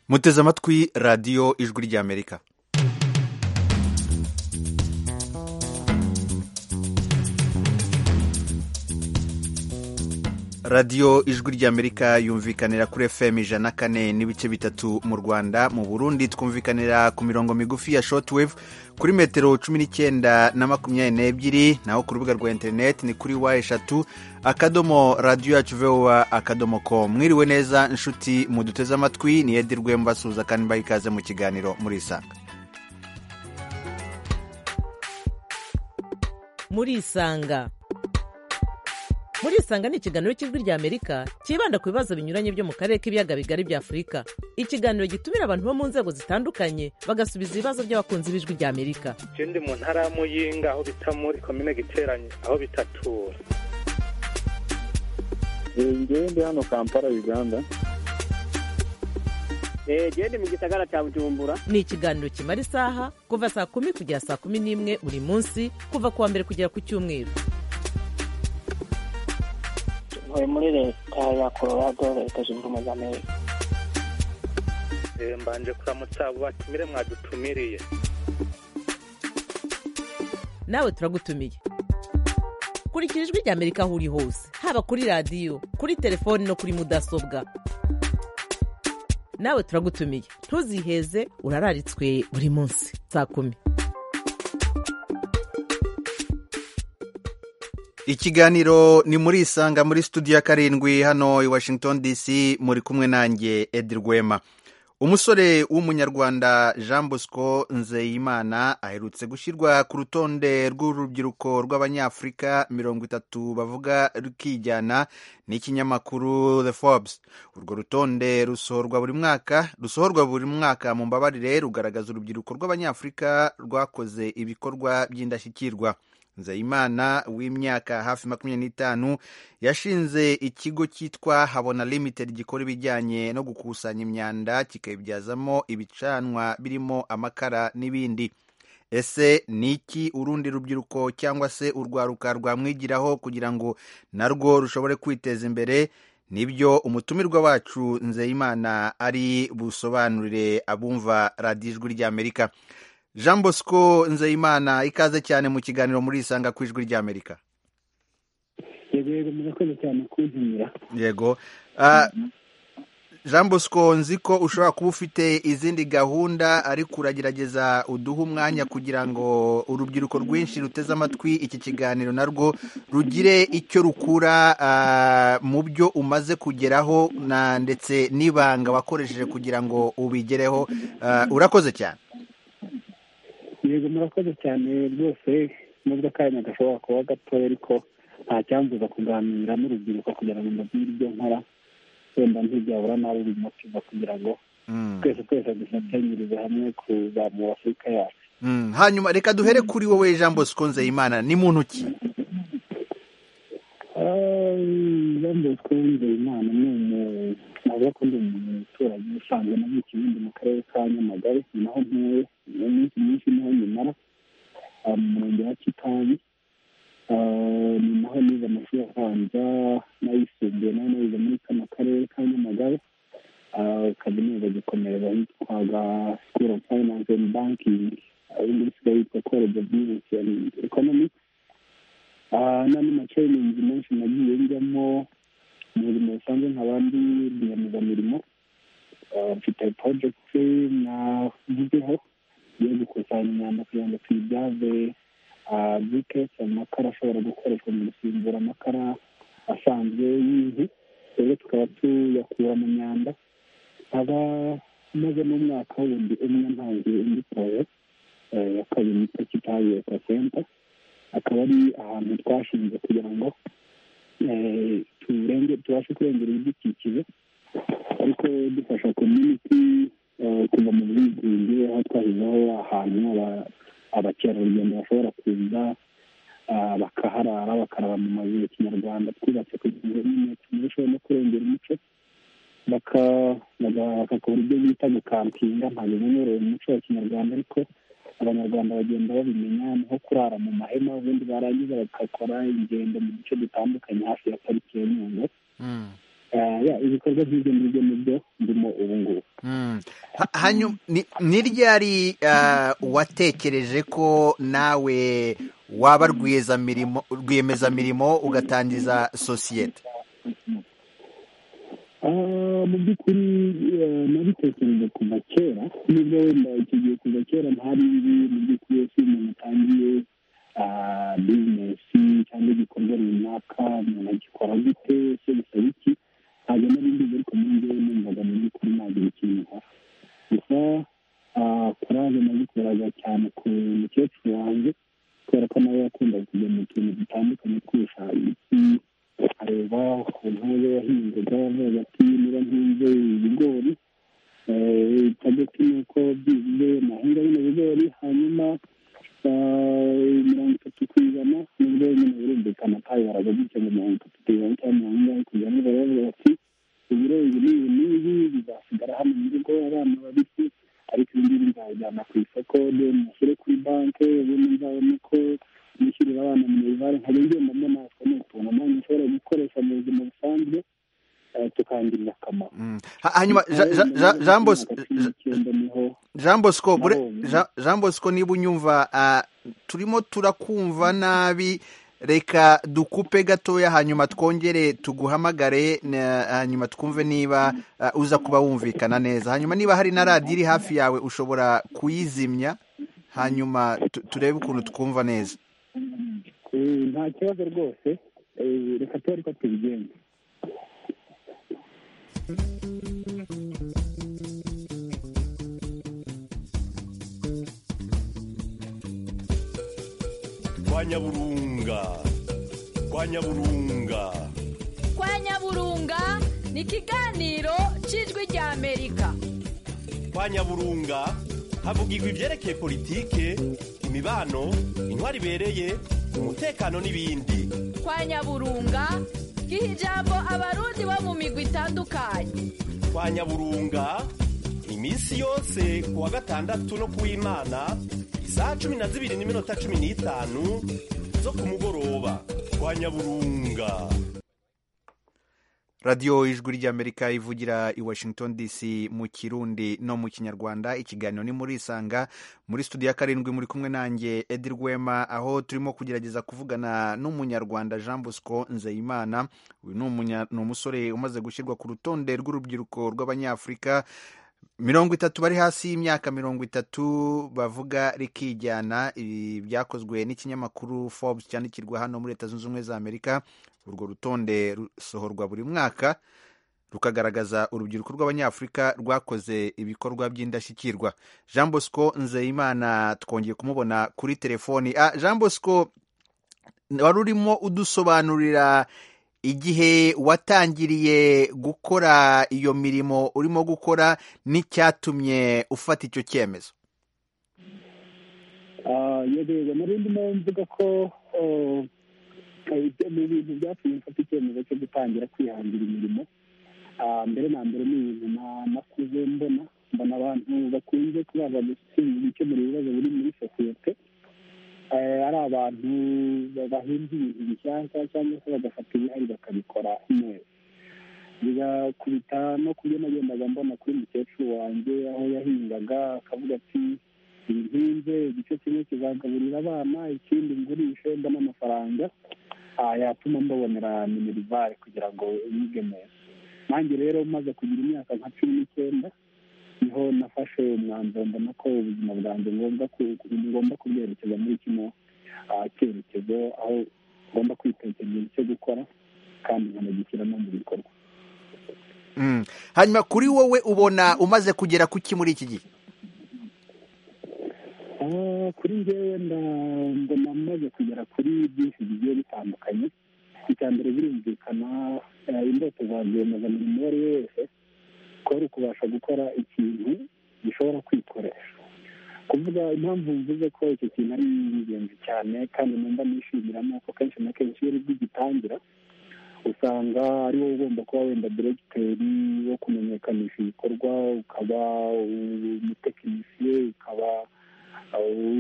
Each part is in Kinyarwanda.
muteze amatwi radiyo ijwi ry'amerika radiyo ijwi ry'amerika yumvikanira kuri fm ijana kane n'ibice bitatu mu rwanda mu burundi twumvikanira ku mirongo migufi ya shortwave kuri metero cumi n'icyenda na makumyabiri n'ebyiri naho ku rubuga rwa interineti ni kuri wa eshatu akadomo radiyo yacu vowa akadomo ko mwiriwe neza inshuti muduteze amatwi ni edi rwemba suza kandi mbaha ikaze mu kiganiro murisanga murisanga murisanga ni ikiganiro cy'ijwi rya amerika cyibanda ku bibazo binyuranye byo mu karere k'ibiyaga bigari bya afurika ikiganiro gitumira abantu bo mu nzego zitandukanye bagasubiza ibibazo by'abakunzi b'ijwi rya amerika je ndi mu ntara ya muyinga aho bita muri komine giteranye aho bitatura ngewe ndi hano kampala uganda jewe ndi mu gisagara cya bujumbura ni ikiganiro kimara isaha kuva saa kumi kugera saa kumi n'imwe buri munsi kuva ku wa mbere kugera ku cyumweru ntuye muri leta ya colorado leta zunze ubumwe za amerika Eh, mbanje kuramutsa abo batumire mwadutumiriye nawe turagutumiye kurikira ijwi rya amerika aho uri hose haba kuri radiyo kuri telefoni no kuri mudasobwa nawe turagutumiye ntuziheze urararitswe buri munsi saa kumi ikiganiro ni muri isanga muri studio ya karindwi hano i washington dc muri kumwe nanjye edi rwema umusore w'umunyarwanda jean bosco nzeyimana aherutse gushyirwa ku rutonde rw'urubyiruko rw'abanyafurika mirongo itatu bavuga rukijyana n'ikinyamakuru the forbes urwo rutonde rusohorwa buri mwaka rusohorwa buri mwaka mu mbabarire rugaragaza urubyiruko rw'abanyafurika rwakoze ibikorwa by'indashyikirwa nzeyimana w'imyaka hafi makumyabiri n'itanu yashinze ikigo cyitwa habona limited gikora ibijyanye no gukusanya imyanda kikayibyazamo ibicanwa birimo amakara n'ibindi ese ni iki urundi rubyiruko cyangwa se urwaruka rwamwigiraho kugira ngo narwo rushobore kwiteza imbere nibyo umutumirwa wacu nzeyimana ari busobanurire abumva radiyo ijwi ry'amerika jean bosco nzeyimana ikaze cyane mu kiganiro muri isanga ku ijwi ry'amerika yego murakoze cyane kuntumira yego Ah, jean bosco nzi ko ushobora kuba ufite izindi gahunda ariko uragerageza uduhe umwanya kugira ngo urubyiruko rwinshi ruteze amatwi iki kiganiro narwo rugire icyo rukura ah, mu byo umaze kugeraho na ndetse n'ibanga wakoresheje kugira ngo ubigereho Ah, urakoze cyane yego murakoze cyane rwose nubwo akanya gashobora kuba gatoya ariko nta cyambuza kuganira n'urubyiruko kugira ngo mbabwire ibyo nkora wenda ntibyabura nabi uyu mutima kugira ngo Mm. twese twese dufatanyirize hamwe kuzamura afurika yacu Mm, hanyuma reka duhere kuri wowe jean bosco nzeyimana ni muntu ki yambaye twumve imana ni umuntu navuga ko ndi umuntu umuturage usanzwe na mu kibindi mu karere ka nyamagare ni naho ntuye mu minsi myinshi niho nyimara mu murenge wa kitabi Ah, ni naho nize amashuri abanza n'ayisumbuye nayo nize muri kano karere ka nyamagare Ah, kaminuza gukomereza hitwaga school of finance and banking ibindi bisigaye yitwa college of business and economics Ah, n'andi macayiningi menshi nagiye njyamo umurimo busanzwe nk'abandi rwiyemezamirimo Ah, mfite porojegiti navuzeho yo gukusanya imyanda kugira ngo tuyibyaze bikesi amakara ashobora gukoreshwa mu gusimbura amakara asanzwe y'inkwi rero tukaba tuyakura mu myanda aba maze n'umwaka wundi umwe ntangiye indi poroje ya kabiri yitwa kitabi eco center akaba ari ahantu twashinze kugira ngo eh, turenge tubashe kurengera ibidukikije ariko dufasha community eh, kuva mu bwigunge aho twashyizeho ahantu aba- abakerarugendo bashobora kuza ah, bakaharara bakaraba mu mazu ya kinyarwanda twubatse kugira ngo nyine turusheho no kurengera umuco baka- baga- bagakora ibyo bita gukampinga ntabwo bimenyerewe mu muco wa kinyarwanda ariko abanyarwanda bagenda babimenya niho kurara mu mahema ubundi barangiza bagakora ingendo mu duce dutandukanye hafi ya pariki ya nyungwe ibikorwa by'ibyo ngibyo nibyo ndimo ubu ngubu Mm. Ha- hanyuma ni- ni ryari ah, watekereje ko nawe waba rwiyezamirimo rwiyemezamirimo ugatangiza sosiyete Ah, mu by'ukuri eh, nabitekereje kuva kera nubwo wenda icyo gihe kuva kera ntari ibi mu by'ukuri iyo si umuntu atangiye ah, bizinesi cyangwa igikorwa runaka umuntu agikora gute ese bisaba iki ntabwo nari mbizi ariko muri njyewe numvaga mu by'ukuri ntagira ikintu nkora gusa ah, kuraje nabikoraga cyane ku mukecuru wanjye kubera ko nawe yakundaga kujya mu tuntu dutandukanye twirusha ibiti areba ukuntu we yahingaga avuga ati niba ntinze ibigori eh, target ni uko byibuze nahinga bino bigori hanyuma eh, mirongo itatu ku ijana nibwo nyine birumvikana kabibaraga gutya ngo mirongo itatu ku ijana cyangwa mirongo ingahe ku ijana bari bavuga bati ibiro ibi n'ibi n'ibi bizasigara hano mu rugo abana babisi ariko ibi ngibi nzabijyana ku isoko then mushyire kuri banki ubundi nzabone ko nishyurira abana minerivare nkajya ngenda mbonaswa ni utuntu nanjye nshobora gukoresha mu buzima busanzwe eh, tukangirira akamaro Mm. Ha- hanyuma Ja- Ja- Ja- Jean Bos- Ja- icyenda niho Jean Bosco bure- Nabonye. Jean- Jean Bosco niba unyumva ah, turimo turakumva nabi reka dukupe gatoya hanyuma twongere tuguhamagare na- hanyuma twumve niba ah, uza kuba wumvikana neza hanyuma niba hari na radiyo iri hafi yawe ushobora kuyizimya hanyuma tu- turebe ukuntu twumva neza Eh, nta kibazo rwose Eh, reka tube ariko tubigenze kwa nyaburunga kwa nyaburunga kwa nyaburunga ni ikiganiro cy'ijwi ry'amerika kwa nyaburunga havugirwa ibyerekeye politike imibano intwari ibereye umutekano n'ibindi kwa nyaburunga giha ijambo abarundi bo mu migwi itandukanye kwa nyaburunga iminsi yose ku wa gatandatu no ku w'imana isaha cumi na zibiri n'iminota cumi n'itanu zo ku mugoroba kwa nyaburunga radiyo ijwi ry'amerika ivugira i washington dc mu kirundi no mu kinyarwanda ikiganiro ni muri isanga muri studio ya karindwi muri kumwe nanjye edi rwema aho turimo kugerageza kuvugana n'umunyarwanda jean bosco nzeyimana uyu ni umunya- ni umusore umaze gushyirwa ku rutonde rw'urubyiruko rw'abanyafurika mirongo itatu bari hasi y'imyaka mirongo itatu bavuga rikijyana ibi byakozwe n'ikinyamakuru forbes cyandikirwa hano muri leta zunze ubumwe za amerika urwo rutonde rusohorwa buri mwaka rukagaragaza urubyiruko rw'abanyafurika rwakoze ibikorwa by'indashyikirwa jean bosco nzeyimana twongeye kumubona kuri telefoni ah, jean bosco wari urimo udusobanurira igihe watangiriye gukora iyo mirimo urimo gukora n'icyatumye ufata icyo cyemezo Ah, yego yego nari ndimo mvuga ko oh, eh, ibyo ni ibintu byatumye mfata icyemezo cyo gutangira kwihangira imirimo Ah, mbere na mbere ni ibintu na- nakuze mbona mbona abantu bakunze kubaza gusinya gukemura ibibazo biri muri sosiyete Eh, ari abantu bahinda ibintu bishyashya cyangwa se bagafata ibihari bakabikora neza bigakubita no kubyo nagendaga mbona kuri mukecuru wanjye aho yahingaga akavuga ati ibihinze igice kimwe kizagaburira abana ikindi ngurishe mbone amafaranga ah, yatuma mbabonera minerivare kugira ngo yige neza nanjye rero maze kugira imyaka nka cumi n'icyenda niho nafashe umwanzuro mbona ko ubuzima bwanjye ngomba ku- ku- ngomba kubwerekeza muri kino ah, cyerekezo aho ngomba kwitekereza icyo gukora kandi nkanagishyira no mu bikorwa mm. hanyuma kuri wowe ubona umaze kugera kuki muri iki gihe Ah, kuri njyewe nda- mbona maze kugera kuri byinshi bigiye bitandukanye icya mbere birumvikana eh, indoto za rwiyemezamirimo uwo ari we wese ko ari ukubasha gukora ikintu gishobora kwikoresha kuvuga impamvu mvuze ko icyo kintu ari ingenzi cyane kandi numva nishimira ni uko kenshi na kenshi iyo uri bwigitangira usanga ari wowe ugomba kuba wenda diregiteri wo kumenyekanisha ibikorwa ukaba umutekinisiye ukaba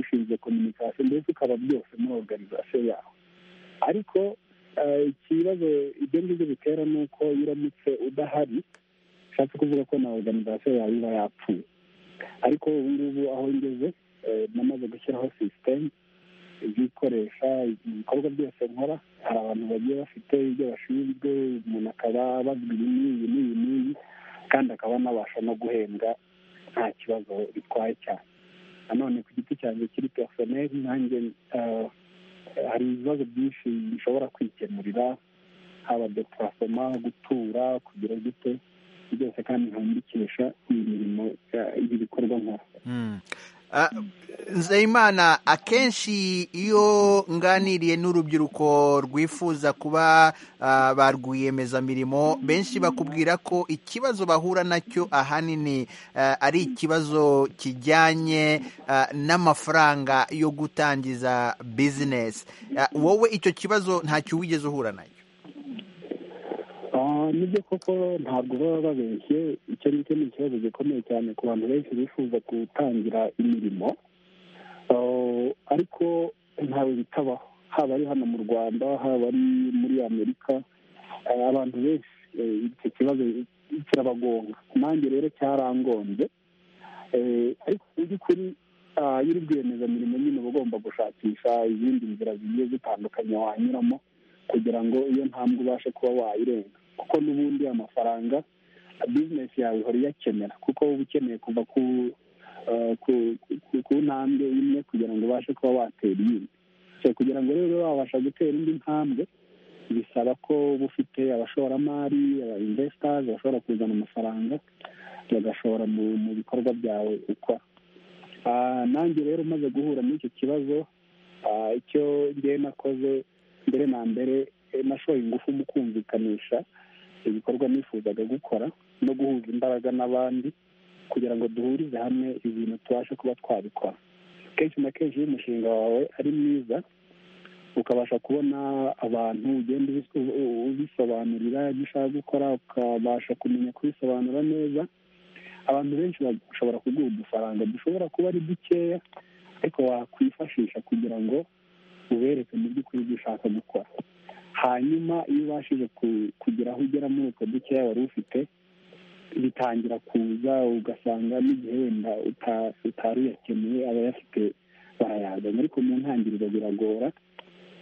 ushinzwe kominikasiyo mbese ukaba byose muri oruganizasiyo yawe ariko ikibazo ibyo ngibyo bitera ni uko iyo uramutse udahari bishatse kuvuga ko na oruganizasiyo yawe iba yapfuye ariko ubu ngubu aho ngeze namaze gushyiraho sisiteme ibikoresha ibikorwa byose nkora hari abantu bagiye bafite ibyo bashinzwe umuntu akaba bazwi iyi n'iyi n'iyi n'iyi kandi akaba anabasha no guhembwa nta kibazo bitwaye cyane nanone ku giti cyanjye kiri perisoneri nanjye hari ibibazo byinshi bishobora kwikemurira haba deparasoma gutura kugira gute byose kandi nkandikisha iyi mirimo ibi bikorwa nkora nzeyimana akenshi iyo nganiriye n'urubyiruko rwifuza kuba ba rwiyemezamirimo benshi bakubwira ko ikibazo bahura nacyo ahanini ari ikibazo kijyanye n'amafaranga yo gutangiza bizinesi wowe icyo kibazo ntacyo wigeze uhura nacyo nibyo koko ntabwo baba babeshye icyo ngicyo ni ikibazo gikomeye cyane ku bantu benshi bifuza gutangira imirimo ariko ntawe bitabaho haba ari hano mu rwanda haba ari muri amerika abantu benshi icyo kibazo kirabagonga nanjye rero cyarangombye ariko mu by'ukuri iyo uri rwiyemezamirimo nyine uba ugomba gushakisha izindi nzira zigiye zitandukanye wanyuramo kugira ngo iyo ntambwe ubashe kuba wayirenga kuko n'ubundi amafaranga bizinesi yawe ihora iyakenera kuko uba ukeneye kuva ku ntambwe imwe kugira ngo ubashe kuba watera iyindi kugira ngo rero wabasha gutera indi ntambwe bisaba ko uba ufite abashoramari aba investors bashobora kuzana amafaranga bagashora mu bikorwa byawe ukora nanjye rero umaze guhura n'icyo kibazo icyo ngewe nakoze mbere na mbere nashoye ingufu mu kumvikanisha ibikorwa nifuzaga gukora no guhuza imbaraga n'abandi kugira ngo duhurize hamwe ibintu tubashe kuba twabikora kenshi na kenshi iyo umushinga wawe ari mwiza ukabasha kubona abantu ugenda ubisobanurira ibyo ushaka gukora ukabasha kumenya kubisobanura neza abantu benshi bashobora kuguha udufaranga dushobora kuba ari dukeya ariko wakwifashisha kugira ngo ubereke mu by'ukuri ibyo ushaka gukora hanyuma iyo ubashije kugira aho ugera muri utwo dukeya wari ufite bitangira kuza ugasanga n'igihe wenda utari uyakeneye abayafite barayazana ariko mu ntangiriro biragora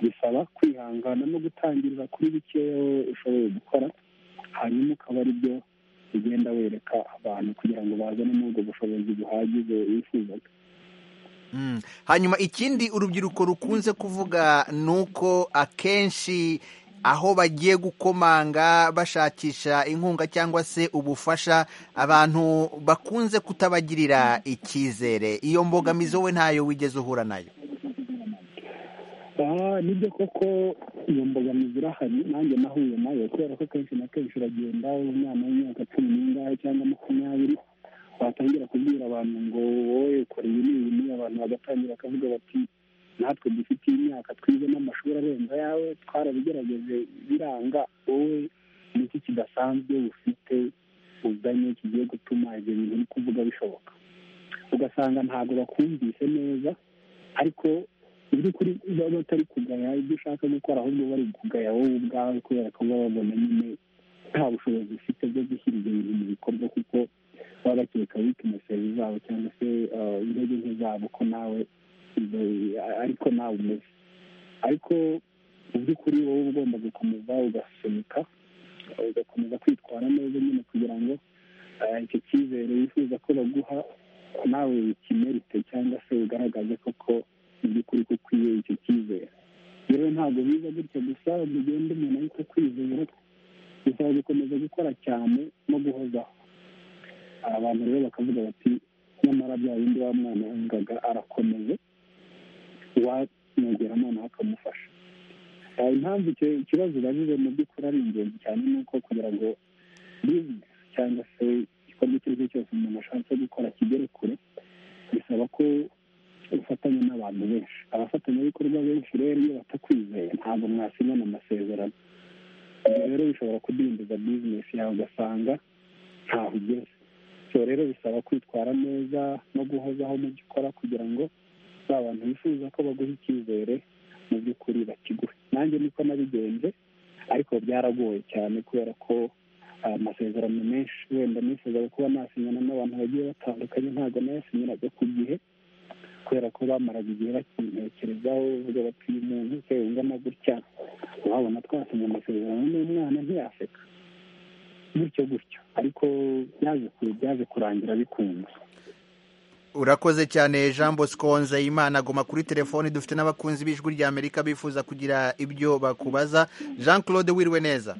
bisaba kwihangana no gutangirira kuri bikeya ushoboye gukora hanyuma ukaba ari byo ugenda wereka abantu kugira ngo bazane n'ubwo bushobozi buhagije wifuzaga hanyuma ikindi urubyiruko rukunze kuvuga ni uko akenshi aho bagiye gukomanga bashakisha inkunga cyangwa se ubufasha abantu bakunze kutabagirira icyizere iyo mbogamizi wowe ntayo wigeze uhura nayo nibyo koko iyo mbogamizi irahari nanjye nahuye nayo kubera ko kenshi na kenshi uragenda umwana w'imyaka cumi n'ingahe cyangwa makumyabiri watangira kubwira abantu ngo wowe ukora iyi n'iyi n'iyi abantu bagatangira bakavuga bati natwe dufite imyaka twize n'amashuri arenga yawe twarabigerageje biranga wowe n'iki kidasanzwe ufite uzanye kigiye gutuma ibyo bintu ni kuvuga bishoboka ugasanga ntabwo bakumvise neza ariko mu by'ukuri baba batari kugaya ibyo ushaka gukora ahubwo bari kugaya wowe ubwawe kubera ko baba babona nyine nta bushobozi ufite bwo gushyira ibyo bintu mu bikorwa kuko baba bakeka wikineseri zabo cyangwa se intege nke zabo ko nawe ariko nawe umeze ariko mu by'ukuri wowe ugomba gukomeza ugasunika ugakomeza kwitwara neza nyine kugira ngo icyo cyizere wifuza ko baguha nawe ukimerite cyangwa se ugaragaze koko mu by'ukuri ko ukwiye icyo cyizere rero ntabwo biza gutya gusa ugenda umuntu ahita kwizera bisaba gukomeza gukora cyane no guhozaho abantu rero bakavuga bati nyamara bya bindi wa mwana yangaga arakomeye uwamwegera noneho akamufasha impamvu icyo kibazo ubajije mu by'ukuri ari ingenzi cyane ni uko kugira ngo bizinesi cyangwa se igikorwa icyo ari cyo cyose umuntu ashatse gukora kigere kure bisaba ko ufatanya n'abantu benshi abafatanyabikorwa benshi rero iyo batakwizeye ntabwo mwasinyana amasezerano ibyo rero bishobora kudindiza bizinesi yawe ugasanga ntaho ugeze so rero bisaba kwitwara neza no guhozaho mu byo ukora kugira ngo ba bantu bifuza ko baguha icyizere mu by'ukuri bakiguhe nanjye niko nabigenje ariko byaragoye cyane kubera ko amasezerano menshi wenda nifuzaga kuba nasinyana n'abantu bagiye batandukanye ntabwo nayasinyiraga ku gihe kubera ko bamaraga igihe bakintekerezaho bavuga bati uyu muntu se ungana gutya wabona twasinye amasezerano n'umwana ntiyaseka gutyo gutyo ariko byaje kurangira bikunze urakoze cyane jean bosco nzeyimana aguma kuri telefoni dufite n'abakunzi b'ijwi ry'amerika bifuza kugira ibyo bakubaza jean claude wiriwe neza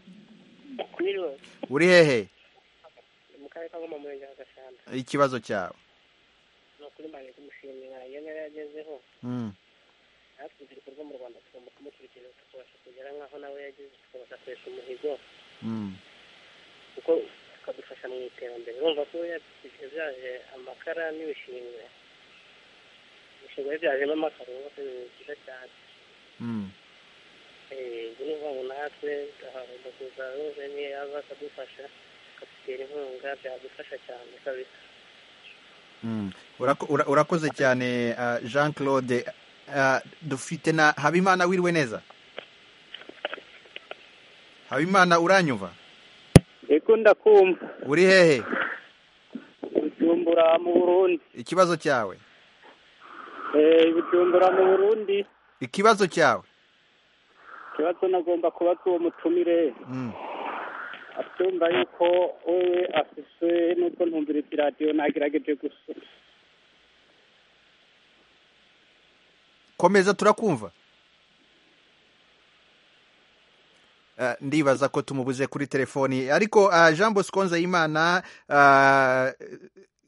Mwiriwe, uri hehe mu karere ka Ngoma, murenge wa Gasana. ikibazo cyawe Ni ukuri mbanje kumushimira iyo ntera yagezeho Mm. natwe ibyo bikorwa mu rwanda tugomba kumukurikirana tukabasha kugera nk'aho nawe yageze tukabasha kuresha umuhigo Mm. kuko tukadufasha mu iterambere urumva ko yabishyize byaje amakara n'ibishingwe ibishingwe byajemo amakara urumva ko ni byiza cyane Mm. Eh, ubwo ni ukuvuga ngo natwe tugomba kuza ruje niyo yaza akadufasha akadutera inkunga byadufasha cyane kabisa Mm. Urako- ura- urakoze cyane ah, jean claude Ah, dufite na habimana wiriwe neza habimana uranyumva ego ndakumva uri hehe bujumbura mu burundi ikibazo cyawe Eh, bujumbura mu burundi ikibazo cyawe ikibazo nagomba kubaza uwo mutumire Mm. atumva yuko wewe afise n'ubwo ntumviriza iradiyo nagerageje gusa komeza turakumva Ah, ndibaza ko tumubuze kuri telefoni ariko ah, jean bosco nzeyimana ah,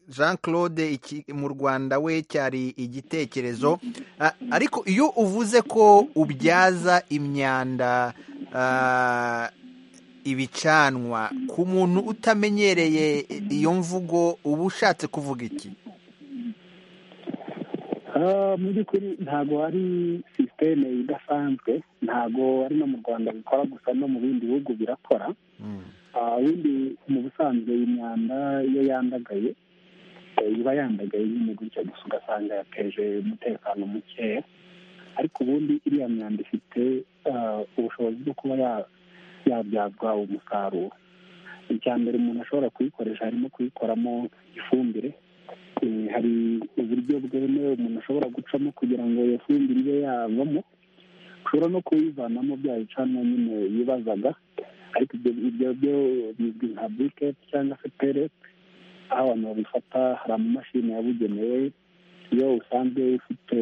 jean claude iki- mu rwanda we cyari igitekerezo Ah, ariko iyo uvuze ko ubyaza imyanda ah, ibicanwa ku muntu utamenyereye iyo mvugo uba ushatse kuvuga iki Ah, mu by'ukuri ntabwo hari sisiteme idasanzwe ntabwo ari no mu rwanda bikora gusa no mu bindi bihugu birakora Ah, ubundi mu busanzwe imyanda iyo yandagaye eh, iba yandagaye nyine gutya gusa ugasanga yateje umutekano mukeya ariko ubundi iriya myanda ifite ah, ubushobozi bwo kuba ya- yabyazwa umusaruro icya mbere umuntu ashobora kuyikoresha harimo kuyikoramo ifumbire Eh, hari uburyo bwemewe umuntu ashobora gucamo kugira ngo iyo fumbire ibe yavamo ushobora no kuyivanamo bya bicanwa nyine yibazaga ariko ibyo ibyo byo bizwi nka buriketi cyangwa se perete aho abantu babifata hari amamashini yabugenewe iyo usanzwe ufite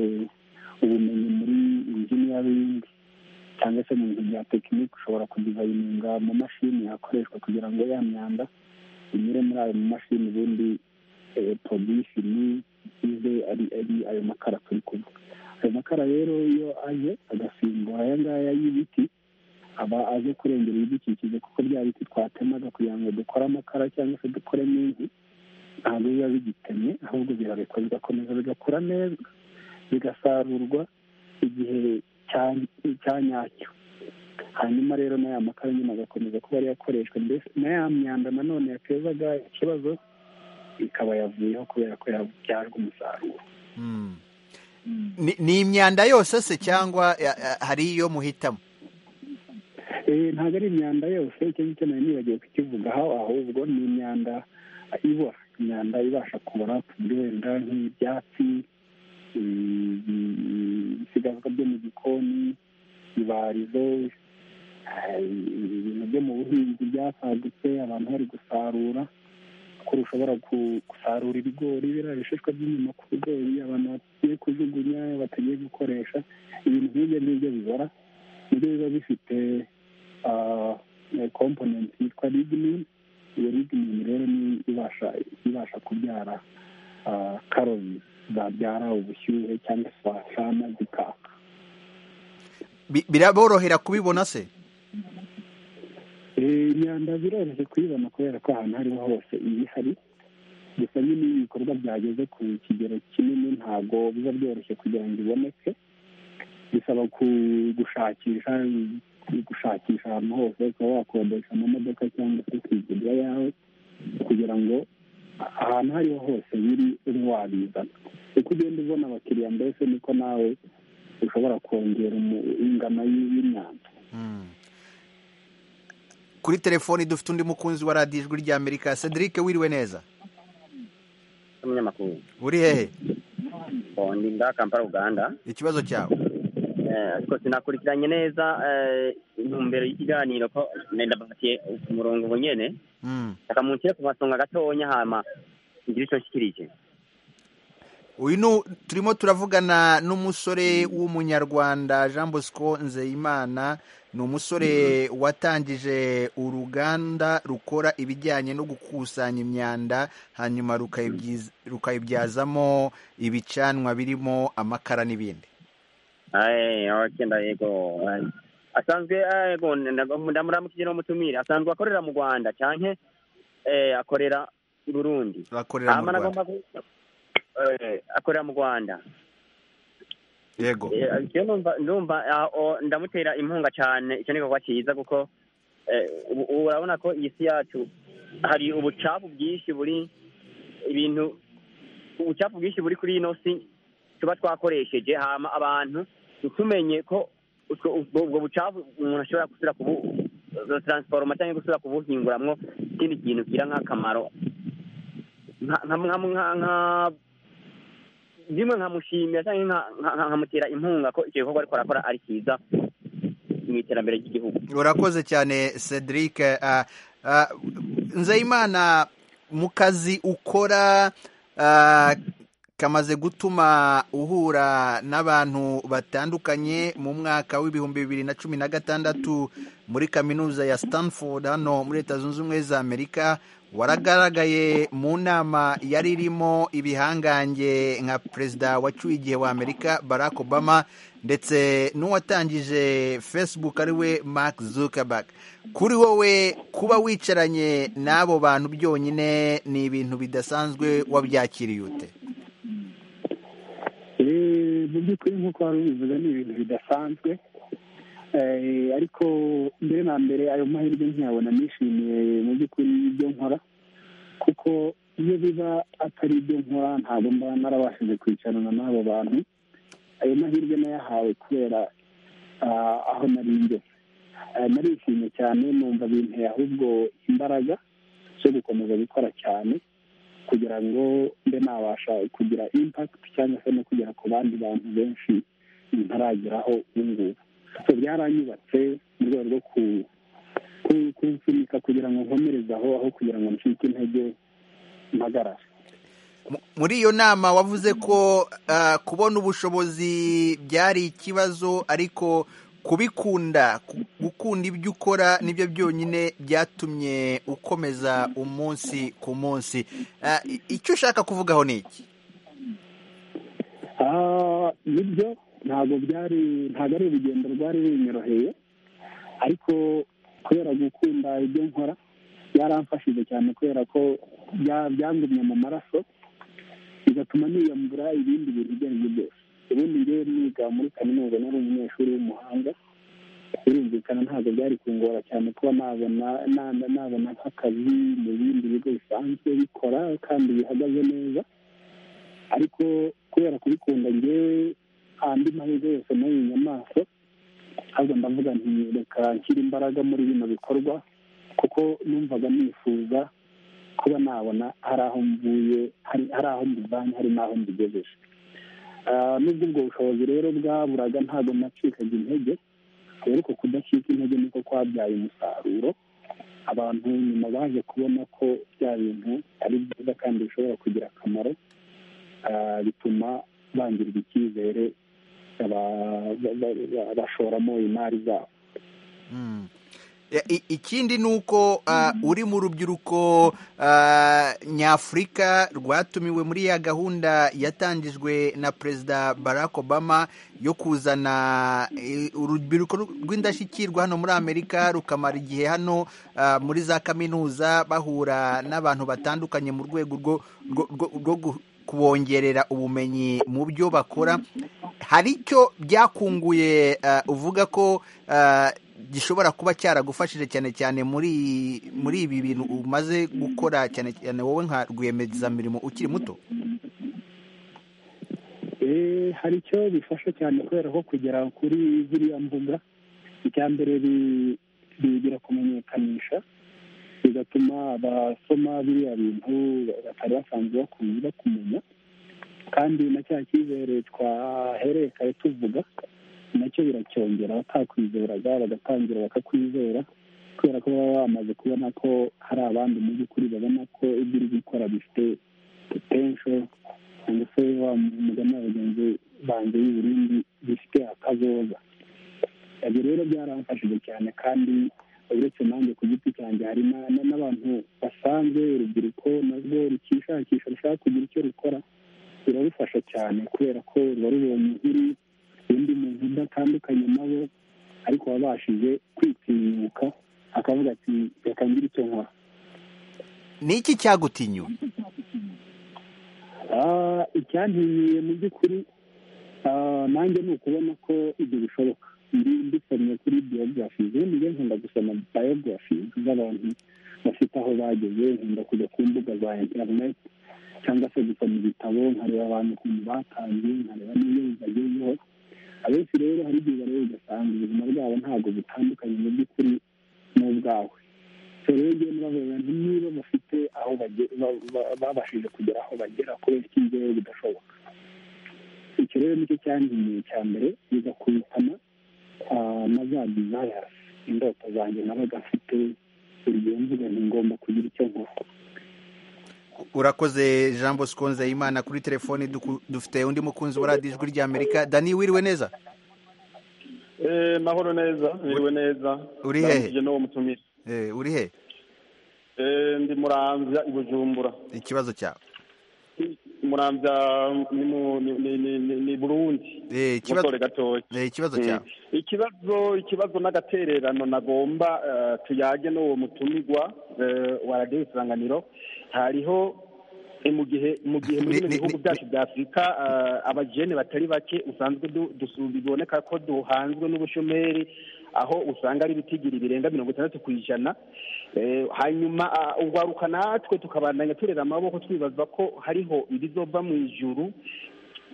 ubumenyi muri injiniyaringi cyangwa se mu bintu bya tekiniki ushobora kudivayininga mu mashini yakoreshwa kugira ngo ya myanda inyure muri ayo mamashini ubundi eh, production ize ari ari ayo makara turi kuvuga ayo makara rero iyo aje agasimbura aya ngaya y'ibiti aba aje kurengera ibidukikije kuko bya biti twatemaga kugira ngo dukore amakara cyangwa se dukoremo inkwi ntabwo biba bigitemye ahubwo birabikwa bigakomeza bigakura neza bigasarurwa igihe cya- cya nyacyo hanyuma rero n'aya makara nyine agakomeza kuba ariyo akoreshwa mbese na ya myanda nanone yatezaga ikibazo ikaba yavuyeho kubera ko yabyajwe umusaruro ni ni imyanda yose se cyangwa eh, eh, hari iyo muhitamo Eh, ntabwo ari imyanda yose icyo ngicyo nari nibagiwe kukivugaho ahubwo ni imyanda ibora imyanda ibasha kubora ku buryo wenda nk'ibyatsi mm, mm, ibisigazwa byo mu gikoni ibarizo eh, ibintu byo mu buhinzi byasagutse abantu bari gusarura ko ushobora ku- gusarura ibigori biriya bishishwa by'inyuma ku bigori abantu bagiye kujugunya batagiye gukoresha ibintu nk'ibyo ngibyo bibora nibyo biba bifite ah, eh, component yitwa lignin iyo lignin rero ni ibasha ibasha kubyara ah, karoni zabyara ubushyuhe cyangwa se wasana zikaka Bi- biraborohera kubibona se Eh, imyanda biroroshye kuyibona kubera ko ahantu aho ariho hose iba ihari gusa nyine iyo ibikorwa byageze ku kigero kinini ntabwo biba byoroshye kugira ngo iboneke bisaba ku- gushakisha gushakisha ahantu hose ukaba wakodesha amamodoka cyangwa se kigurira yawe kugira ngo ahantu aho ariho hose biri ube wabizana uko ugenda ubona abakiriya mbese niko nawe ushobora kongera umu- ingano y'imyanda kuri telefoni dufite undi mukunzi wa radiyo ijwi ry'amerika cedric wiriwe neza umunyamakuru uri hehe Oh, ndi nda kampala uganda ikibazo cyawe Eh, ariko sinakurikiranye neza eh, intumbero y'ikiganiro ko ndabafatiye ku murongo ubu nyene Mm. reka munshyire ku masonga gatonya hama ngire icyo nshyikirije uyu ni turimo turavugana n'umusore w'umunyarwanda jean bosco nzeyimana ni umusore watangije uruganda rukora ibijyanye no gukusanya imyanda hanyuma rukayibyiz- rukayibyazamo ibicanwa birimo amakara n'ibindi Eh, okay, nda- yego eh. asanzwe eh, yego nda- ndamuramukije n'umutumire asanzwe akorera mu rwanda canke eh, akorera i burundi bakorera mu Hama rwanda nagomba ku- eh, akorera mu rwanda yego Eh, jewe numva ndumva ah, o- ndamutera inkunga cyane icyo ni igikorwa cyiza kuko eh, ubu ubu urabona ko iyi si yacu hari ubucafu bwinshi buri ibintu ubucafu bwinshi buri kuri ino si tuba twakoresheje hama abantu ntitumenye ko utwo- ubwo ubwo bucafu umuntu ashobora gusubira kubu transiforoma cyangwa gusubira kubuhinguramwo ikindi kintu kigira nk'akamaro nka- nka- nka- nka- nka rimwe nkamushimira cyangwa nka- nka- nka- nkamutera inkunga ko icyo gikorwa ariko arakora ari cyiza mu iterambere ry'igihugu urakoze cyane cedric ah, ah, nzeyimana mu kazi ukora ah, kamaze gutuma uhura n'abantu batandukanye mu mwaka w'ibihumbi bibiri na cumi na gatandatu muri kaminuza ya stanford hano muri leta zunze ubumwe za amerika waragaragaye mu nama yari irimo ibihangange nka perezida wacyuye igihe wa amerika barack obama ndetse n'uwatangije facebook ariwe mark zuckerberg kuri wowe kuba wicaranye n'abo bantu byonyine ni ibintu bidasanzwe wabyakiriye ute Eh, mu by'ukuri nk'uko wari ubivuze ni ibintu bidasanzwe Eh, ariko mbere na mbere ayo mahirwe nkiyabona nishimiye mu by'ukuri ibyo nkora kuko iyo biba atari ibyo nkora ntabwo mba narabashije kwicarana n'abo bantu ayo mahirwe nayahawe kubera ah, aho nari ngeze Eh, narishimye cyane numva binteye ahubwo imbaraga zo gukomeza gukora cyane kugira ngo mbe nabasha kugira impact cyangwa se no kugera ku bandi bantu benshi ntarageraho ubu ngubu so byaranyubatse mu rwego rwo ku- ku- kunsunika kugira ngo nkomereze aho aho kugira ngo ncike intege mpagarare Mu- muri iyo nama wavuze ko ah, kubona ubushobozi byari ikibazo ariko kubikunda ku- gukunda ibyo ukora nibyo byonyine byatumye ukomeza umunsi ku munsi Ah, i- icyo ushaka kuvugaho ni iki Ah, nibyo ntabwo byari ntabwo ari urugendo rwari runyoroheye ariko kubera gukunda ibyo nkora byaramfashije cyane kubera ko bya- byangumye mu maraso bigatuma niyambura ibindi bintu ibyo ari byo byose ubundi ngewe niga muri kaminuza nari umunyeshuri w'umuhanga birumvikana ntabwo byari kungora cyane kuba nabona nabona nabona nk'akazi mu bindi bigo bisanzwe bikora kandi bihagaze neza ariko kubera kubikunda ngewe andi mahirwe yose nayo inyamaswa ahubwo ndavuga nti reka nshyire imbaraga muri bino bikorwa kuko numvaga nifuza kuba nabona hari aho mvuye hari hari aho mbivanye hari n'aho mbigejeje Ah, nubwo ubwo bushobozi rero bwaburaga ntabwo nacikaga intege rero uko kudacika intege niko kwabyaye umusaruro abantu nyuma baje kubona ko bya bintu ari byiza kandi bishobora kugira akamaro ah, bituma bangirwa icyizere ba- ba- ba- ba- bashoramo imari zabo Mm. I- i- ikindi ni uko ah, uri mu rubyiruko ah, nyafurika rwatumiwe muri ya gahunda yatangijwe na perezida barack obama yo kuzana eh, urubyiruko rw'indashyikirwa hano muri amerika rukamara igihe hano ah, muri za kaminuza bahura n'abantu batandukanye mu rwego rwo- rwo- rwo rwo gu- kubongerera ubumenyi mu byo bakora hari icyo byakunguye eh, uvuga ko eh, gishobora kuba cyaragufashije cyane cyane muri muri ibi bintu umaze gukora cyane cyane wowe nka rwiyemezamirimo ukiri muto Eh, hari icyo bifasha cyane kubera ko kugera kuri ziriya mbuga icya mbere bi- bigira kumenyekanisha bigatuma abasoma biriya bintu batari basanzwe bakunze bakumenya kandi na cya cyizere twahereye kare tuvuga nacyo biracyongera abatakwizeraga bagatangira bakakwizera kubera ko baba bamaze kubona ko hari abandi mu by'ukuri babona ko ibyo uri gukora bifite potensho cyangwa se wa mugani wa bagenzi banjye y'uburundi bifite akazoza ibyo rero byaramfashije cyane kandi uretse nanjye ku giti cyanjye hari na- na- n'abantu basanzwe urubyiruko narwo rukishakisha rushaka kugira icyo rukora birarufasha cyane kubera ko ruba rubonye uri undi muntu udatandukanye nabo ariko wabashije kwitinyuka akavuga ati reka ngire icyo nkora ni iki cyagutinyuye Ah, icyanteye mu by'ukuri ah, nanjye ni ukubona ko ibyo bishoboka ndi dusomye kuri biyografi ubundi njye nkunda gusoma biyografi z'abantu bafite aho bageze nkunda kujya ku mbuga za interineti cyangwa se gusoma ibitabo nkareba abantu ukuntu batangiye nkareba n'ibyo bibagezeho abenshi rero hari igihe bareba ugasanga ubuzima bwabo ntabwo butandukanye mu by'ukuri n'ubwawe rege n'abavuga niba bafite aho baje- ba- ba- babashije kugera aho bagera kubera iki njyewe bidashoboka icyo rero nicyo cyangiye cya mbere bigakubitana ah, na za desires indoto zanjye nabaga mfite buri gihe mvuga nti ngomba kugira icyo nkora urakoze jean bosco nzeyimana kuri telefoni duku- dufite undi mukunzi wa radiyo ijwi ry'amerika dani wiriwe neza Eh, mahoro neza biriwe neza Uri hehe? Ndangije n'uwo mutumire Eh, uri he Eh, ndi muramvya i bujumbura ikibazo cyawe muramvya ni mu- ni- ni- ni- ni- ni burundi Eh, ikibazo mutore gatoya eh, ikibazo cyawe Mm. ikibazo ikibazo n'agatererano nagomba eh, tuyage n'uwo mutumirwa eh, wa radiyo isanganiro hariho eh, mu gihe mu gihe Ni- muri bino ni- bihugu ni- byacu bya afurika eh, abajene batari bake usanzwe du- dusu- biboneka ko duhanzwe n'ubushomeri aho usanga ari ibitigiri birenga mirongo itandatu ku ijana Eh, hanyuma ah, urwaruka natwe tukabandanya turera amaboko twibaza ko hariho ibizova mu ijuru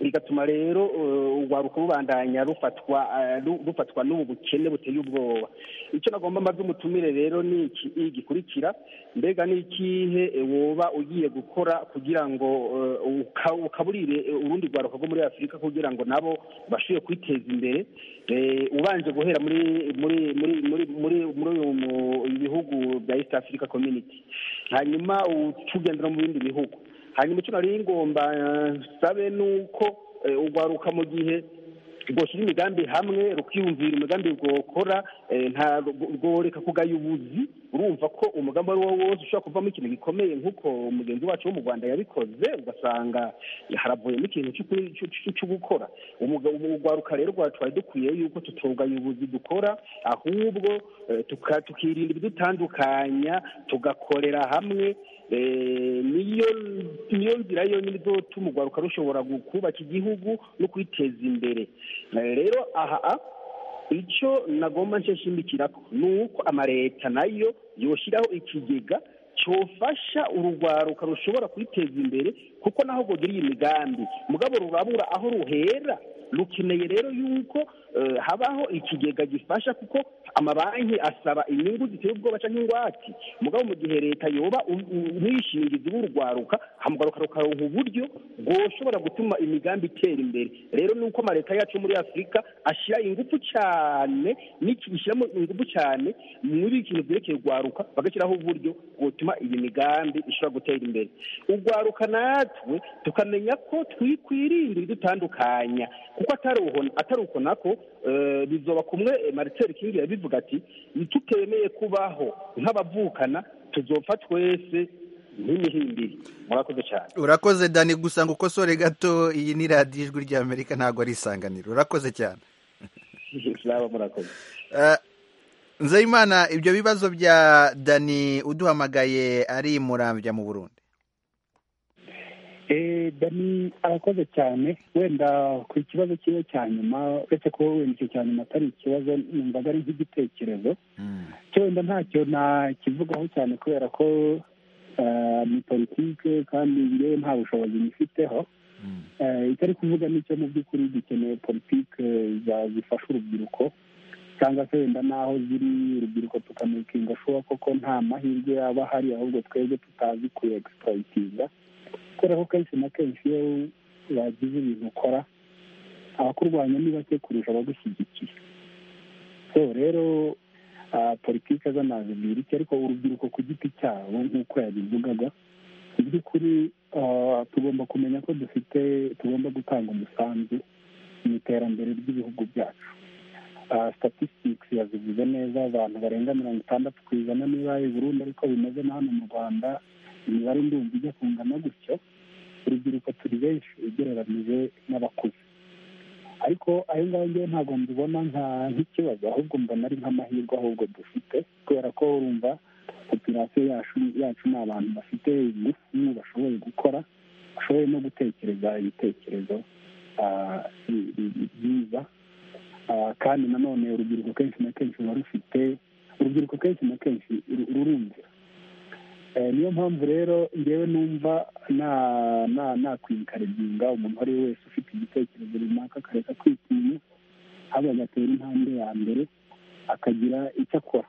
bigatuma rero eh, urwaruka rubandanya rufatwa eh, ru- rufatwa n'ubu bukene buteye ubwoba icyo nagomba mbaza umutumire rero ni iki iyi gikurikira mbega ni ikihe eh, woba ugiye gukora kugira ngo eh, uka- ukaburire eh, urundi rwaruka rwo muri afurika kugira ngo nabo bashobore kwiteza imbere eh, ubanje guhera muri muri muri muri muri muri uyu mu- ibihugu bya east africa community hanyuma utugendera mu bindi bihugu hanyuma icyo nari ngomba eh, nsabe ni uko eh, urwaruka mu gihe rwoshyira imigambi hamwe rukiyumvira imigambi rwokora eh, nta rworeka kugayubuzi urumva ko umugambi uwo ari wo wose ushobora kuvamo ikintu gikomeye nk'uko mugenzi wacu wo mu rwanda yabikoze ugasanga haravuyemo ikintu cy'ukuri- cy'u- cy'u- cyo gukora Umuga- ubu urwaruka rero rwa- twari dukwiye yuko tutugayubuzi dukora ahubwo eh, tuka- tukirinda ibidutandukanya tugakorera hamwe Eh, niyo niyo nzira yonyine izotuma urwaruka rushobora gu- kubaka igihugu no kwiteza imbere Eh, rero aha icyo nagomba nsheshimikirako ni uko amareta nayo yoshyiraho ikigega cyofasha urugwaruka rushobora kwiteza imbere kuko naho rwogira iyi migambi mugabo rurabura aho ruhera rukeneye rero yuko eh, habaho ikigega gifasha kuko amabanki asaba inyungu ziteye ubwoba cyangwa ingwate mugabo mu gihe leta yoba u- u- umwishingizi w'urugwaruka hamugwaruka rukaronka uburyo bwoshobora gutuma imigambi itera imbere rero ni uko amaleta yacu yo muri afurika ashyira ingufu cyane n'iki- ishyiramo ingufu cyane muri ikintu byerekeye urwaruka bagashyiraho uburyo butuma iyi migambi ishobora gutera imbere urwaruka natwe tukamenya ko twikwirinda ibidutandukanya kuko atari uho- atari uko nako eh, bizoba kumwe eh, marcel king yabivuga ati ntitukemeye kubaho nk'abavukana tuzopfa twese nk'imihimbiri murakoze cyane urakoze dani gusa ngo ukosore gato iyi ni radiyo ijwi ry'amerika ntabwo ari isanganiro urakoze cyane Slava, murakoze Eh, nzeyimana ibyo bibazo bya dani uduhamagaye ari murambya mu burundi Eh, dani arakoze cyane wenda ku kibazo kiwe cya nyuma uretse ko wenda icyo cya nyuma atari ikibazo numvaga ari nk'igitekerezo cyo wenda ntacyo nakivugaho cyane kubera ko eh, ni politike kandi njyewe nta bushobozi nyifiteho Eh, itari kuvuga nicyo mu by'ukuri dukeneye politike za- zifasha urubyiruko cyangwa se wenda n'aho ziri urubyiruko tukamenyeka ashoboka koko nta mahirwe yaba ahari ahubwo twebwe tutazi kuyegisipurayitinga kubera ko kenshi na kenshi iyo wagize ibintu ukora abakurwanya ni bake kurusha abagushyigikiye so rero politiki z'amazi mbirike ariko urubyiruko ku giti cyabo nk'uko yabivugaga mu by'ukuri tugomba kumenya ko dufite tugomba gutanga umusanzu mu iterambere ry'ibihugu byacu statistics yazivuze neza abantu barenga mirongo itandatu ku ijana niba burundu ariko bimeze na hano mu rwanda imibare ndumva ijya kungana gutyo urubyiruko turi benshi ugereranyije n'abakuze ariko ayo ngayo ngewe ntabwo mbibona nk'ikibazo ahubwo mbona ari nk'amahirwe ahubwo dufite kubera ko urumva popirasiyo yacu ni abantu bafite ingufu bashoboye gukora bashoboye no gutekereza ibitekerezo byiza kandi nanone urubyiruko kenshi na kenshi ruba rufite urubyiruko kenshi na kenshi rurumvira niyo mpamvu rero ngewe numva nakwikariginga umuntu ari we wese ufite igitekerezo runaka akareka kwitinya ahubwo agatera intambwe ya mbere akagira icyo akora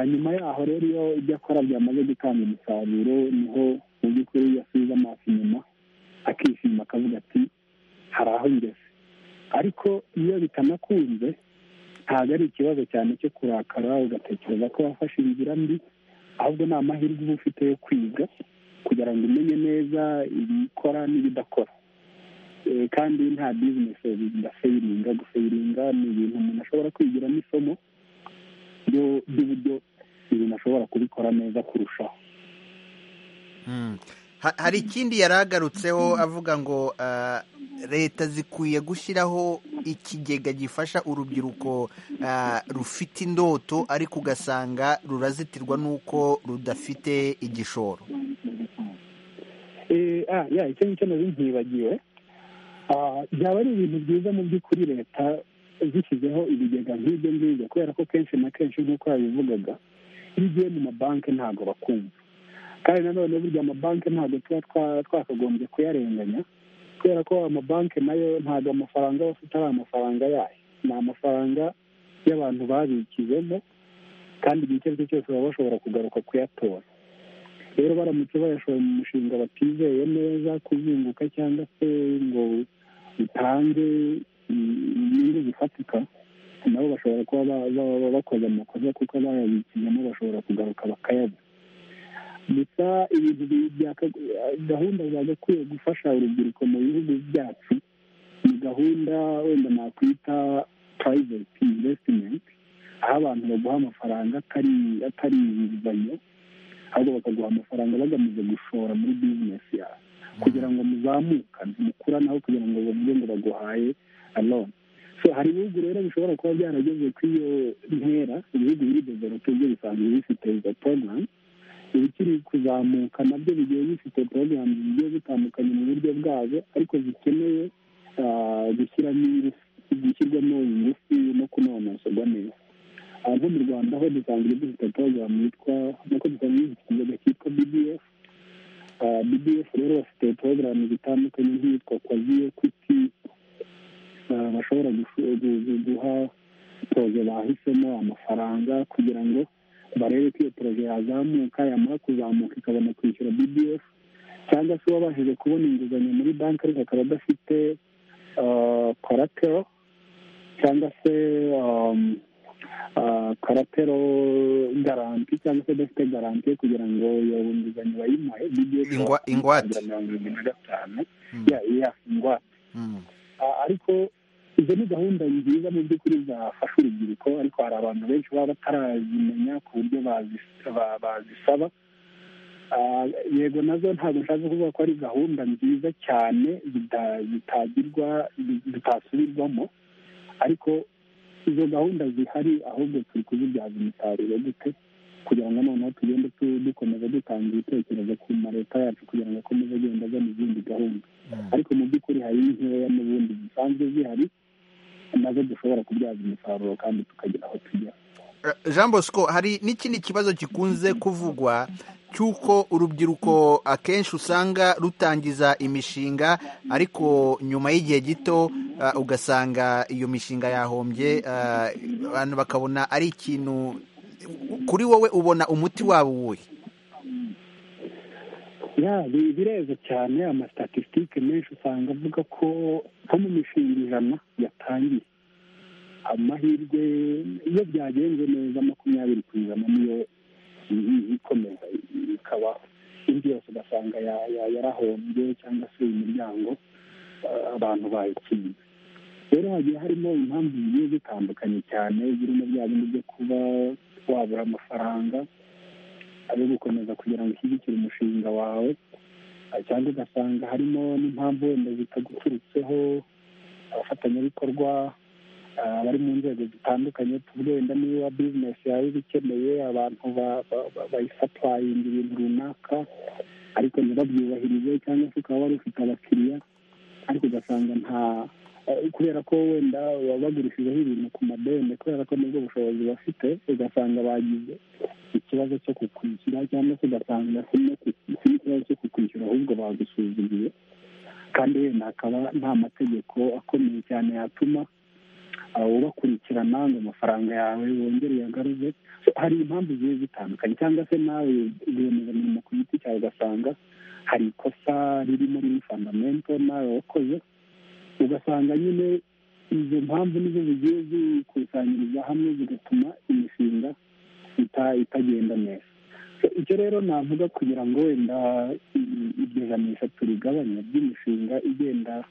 nyuma yaho rero iyo ibyo akora byamaze gutanga umusaruro niho mu by'ukuri yasubiza amaso inyuma akishima akavuga ati hari aho ngeze ariko iyo bitanakunze ntabwo ari ikibazo cyane cyo kurakara ugatekereza ko wafashe inzira mbi ahubwo ni amahirwe uba ufite yo kwiga kugira ngo umenye neza ibikora n'ibidakora kandi nta bizinesi ndaseyiringa guseyiringa ni ibintu umuntu ashobora kwigiramo isomo ry'uburyo ibintu ashobora kubikora neza kurushaho hari ikindi yari agarutseho avuga ngo leta zikwiye gushyiraho ikigega gifasha urubyiruko rufite indoto ariko ugasanga rurazitirwa n'uko rudafite igishoro icyo ngicyo nazo ntibagiwe byaba ari ibintu byiza mu by'ukuri leta zishyizeho ibigega nk'ibyo ngibyo kubera ko kenshi na kenshi nk'uko yabivugaga iyo ugiye mu mabanki ntabwo bakumva kandi nanone burya amabanki ntabwo tuba twakagombye kuyarenganya kubera ko amabanki nayo ntabwo amafaranga bafite ari amafaranga yayo ni amafaranga y'abantu babikijemo kandi igihe icyo ari cyo cyose baba bashobora kugaruka kuyatora rero baramutse bayashoye mu mushinga batizeye neza kuzunguka cyangwa se ngo utange inyungu zifatika nabo bashobora kuba bakoze amakosa kuko bayabikijemo bashobora kugaruka bakayabona gusa ibintu gahunda zagakwiye gufasha urubyiruko mu bihugu byacu ni gahunda wenda nakwita private investment aho abantu baguha amafaranga atari inguzanyo ahubwo bakaguha amafaranga bagamije gushora muri bizinesi yawe kugira ngo muzamuka mukuranaho kugira ngo bavuge ngo baguhaye alone so hari ibihugu rero bishobora kuba byarageze ku iyo ntera ibihugu biri develope byo bisanzwe bifite izo porogaramu ibikiri kuzamuka nabyo bigiye bifite porogaramu zigiye zitandukanye mu buryo bwazo ariko zikeneye gushyirwamo ingufu no kunonosorwa neza nko mu rwanda aho dusanzwe dufite porogaramu yitwa nkuko dusanzwe dufite inzoga cyitwa bdf bdf rero bafite porogaramu zitandukanye nk'iyitwa kwazi ekwiti bashobora guha poroje bahisemo amafaranga kugira ngo barebe ko iyo poroje yazamuka yamara kuzamuka ikabona kwishyura bdf cyangwa se wabashije kubona inguzanyo muri banki ariko akaba adafite koratero cyangwa se koratero garanti cyangwa se adafite garanti kugira ngo iyo nguzanyo bayimuhe ingwate mirongo irindwi na gatanu ingwate ariko izo ni gahunda nziza mu by'ukuri zafasha urubyiruko ariko hari abantu benshi baba batarazimenya ku buryo bazisaba yego nazo ntabwo nshaka kuvuga ko ari gahunda nziza cyane zitagirwa zitasubirwamo ariko izo gahunda zihari ahubwo turi kuzibyaza umusaruro gute kugira ngo noneho tugende dukomeza dutanga ibitekerezo ku maleta yacu kugira ngo akomeze agenda agana izindi gahunda ariko mu by'ukuri hari nkeya n'ubundi zisanzwe zihari nazo dushobora kubyaza umusaruro kandi tukagera aho tugera jean bosco hari n'ikindi kibazo gikunze kuvugwa cy'uko urubyiruko akenshi usanga rutangiza imishinga ariko nyuma y'igihe gito ah, ugasanga iyo mishinga yahombye ah, abantu bakabona ari ikintu kuri wowe ubona umuti wabo uwuhe ya bi- bireza cyane amasitatisitike menshi usanga avuga ko nko mu mishinga ijana yatangiye amahirwe iyo byagenze neza makumyabiri ku ijana niyo i- i- ikomeza i- ikaba indi yose ugasanga ya- ya- yarahombye cyangwa se imiryango eh, abantu bayikinze rero hagiye harimo impamvu zigiye zitandukanye cyane zirimo bya bindi byo kuba wabura amafaranga ayo gukomeza kugira ngo ushyigikire umushinga wawe ah, cyangwa ugasanga harimo n'impamvu wenda zitaguturutseho abafatanyabikorwa ah, bari mu nzego zitandukanye tuvuge wenda niba bizinesi yawe iba ikeneye abantu ba- ba- ba- bayisapurayinga ibintu runaka ariko ntibabyubahirize cyangwa se ukaba wari ufite abakiriya ariko ugasanga nta eh, kubera ko wenda baba bagurishijeho ibintu ku madeni kubera ko nibwo bushobozi bafite ugasanga bagize ikibazo cyo kukwishyura cyangwa se ugasanga si no ku- si n'ikibazo cyo kukwishyura ahubwo bagusuzumiye kandi wenda hakaba nta mategeko akomeye cyane yatuma ah, ubakurikirana ngo amafaranga yawe wongere uyagaruze So, hari impamvu zigiye zitandukanye cyangwa se nawe rwiyemezamirimo ku giti cyawe ugasanga hari ikosa riri muri fandamento nawe wakoze ugasanga nyine izo mpamvu nizo zigiye zikusanyiriza hamwe zigatuma imishinga ita- itagenda neza So, icyo rero navuga kugira ngo wenda i- iryo janisha turigabanye ry'imishinga igenda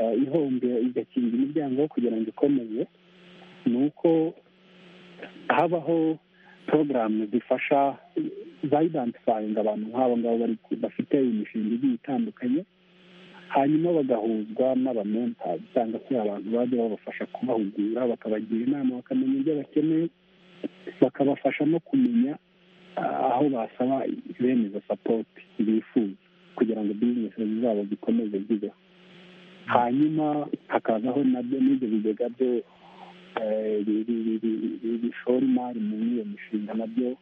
eh, ihombera igakinga imiryango kugira ngo ikomeze ni uko habaho porogaramu zifasha zayidantifayinga abantu nk'abo ngabo bari ku- bafite imishinga igiye itandukanye hanyuma bagahuzwa n'abamenta cyangwa se abantu baje babafasha kubahugura bakabagira inama bakamenya ibyo bakeneye bakabafasha no kumenya ah, aho basaba bemeza sapoti bifuza kugira ngo bizinesi zabo zikomeze zibeho hanyuma hakazaho nabyo n'ibyo bigega byo eh, bi- bi- bi- bi- bi- bishora imari muri iyo mishinga nabyo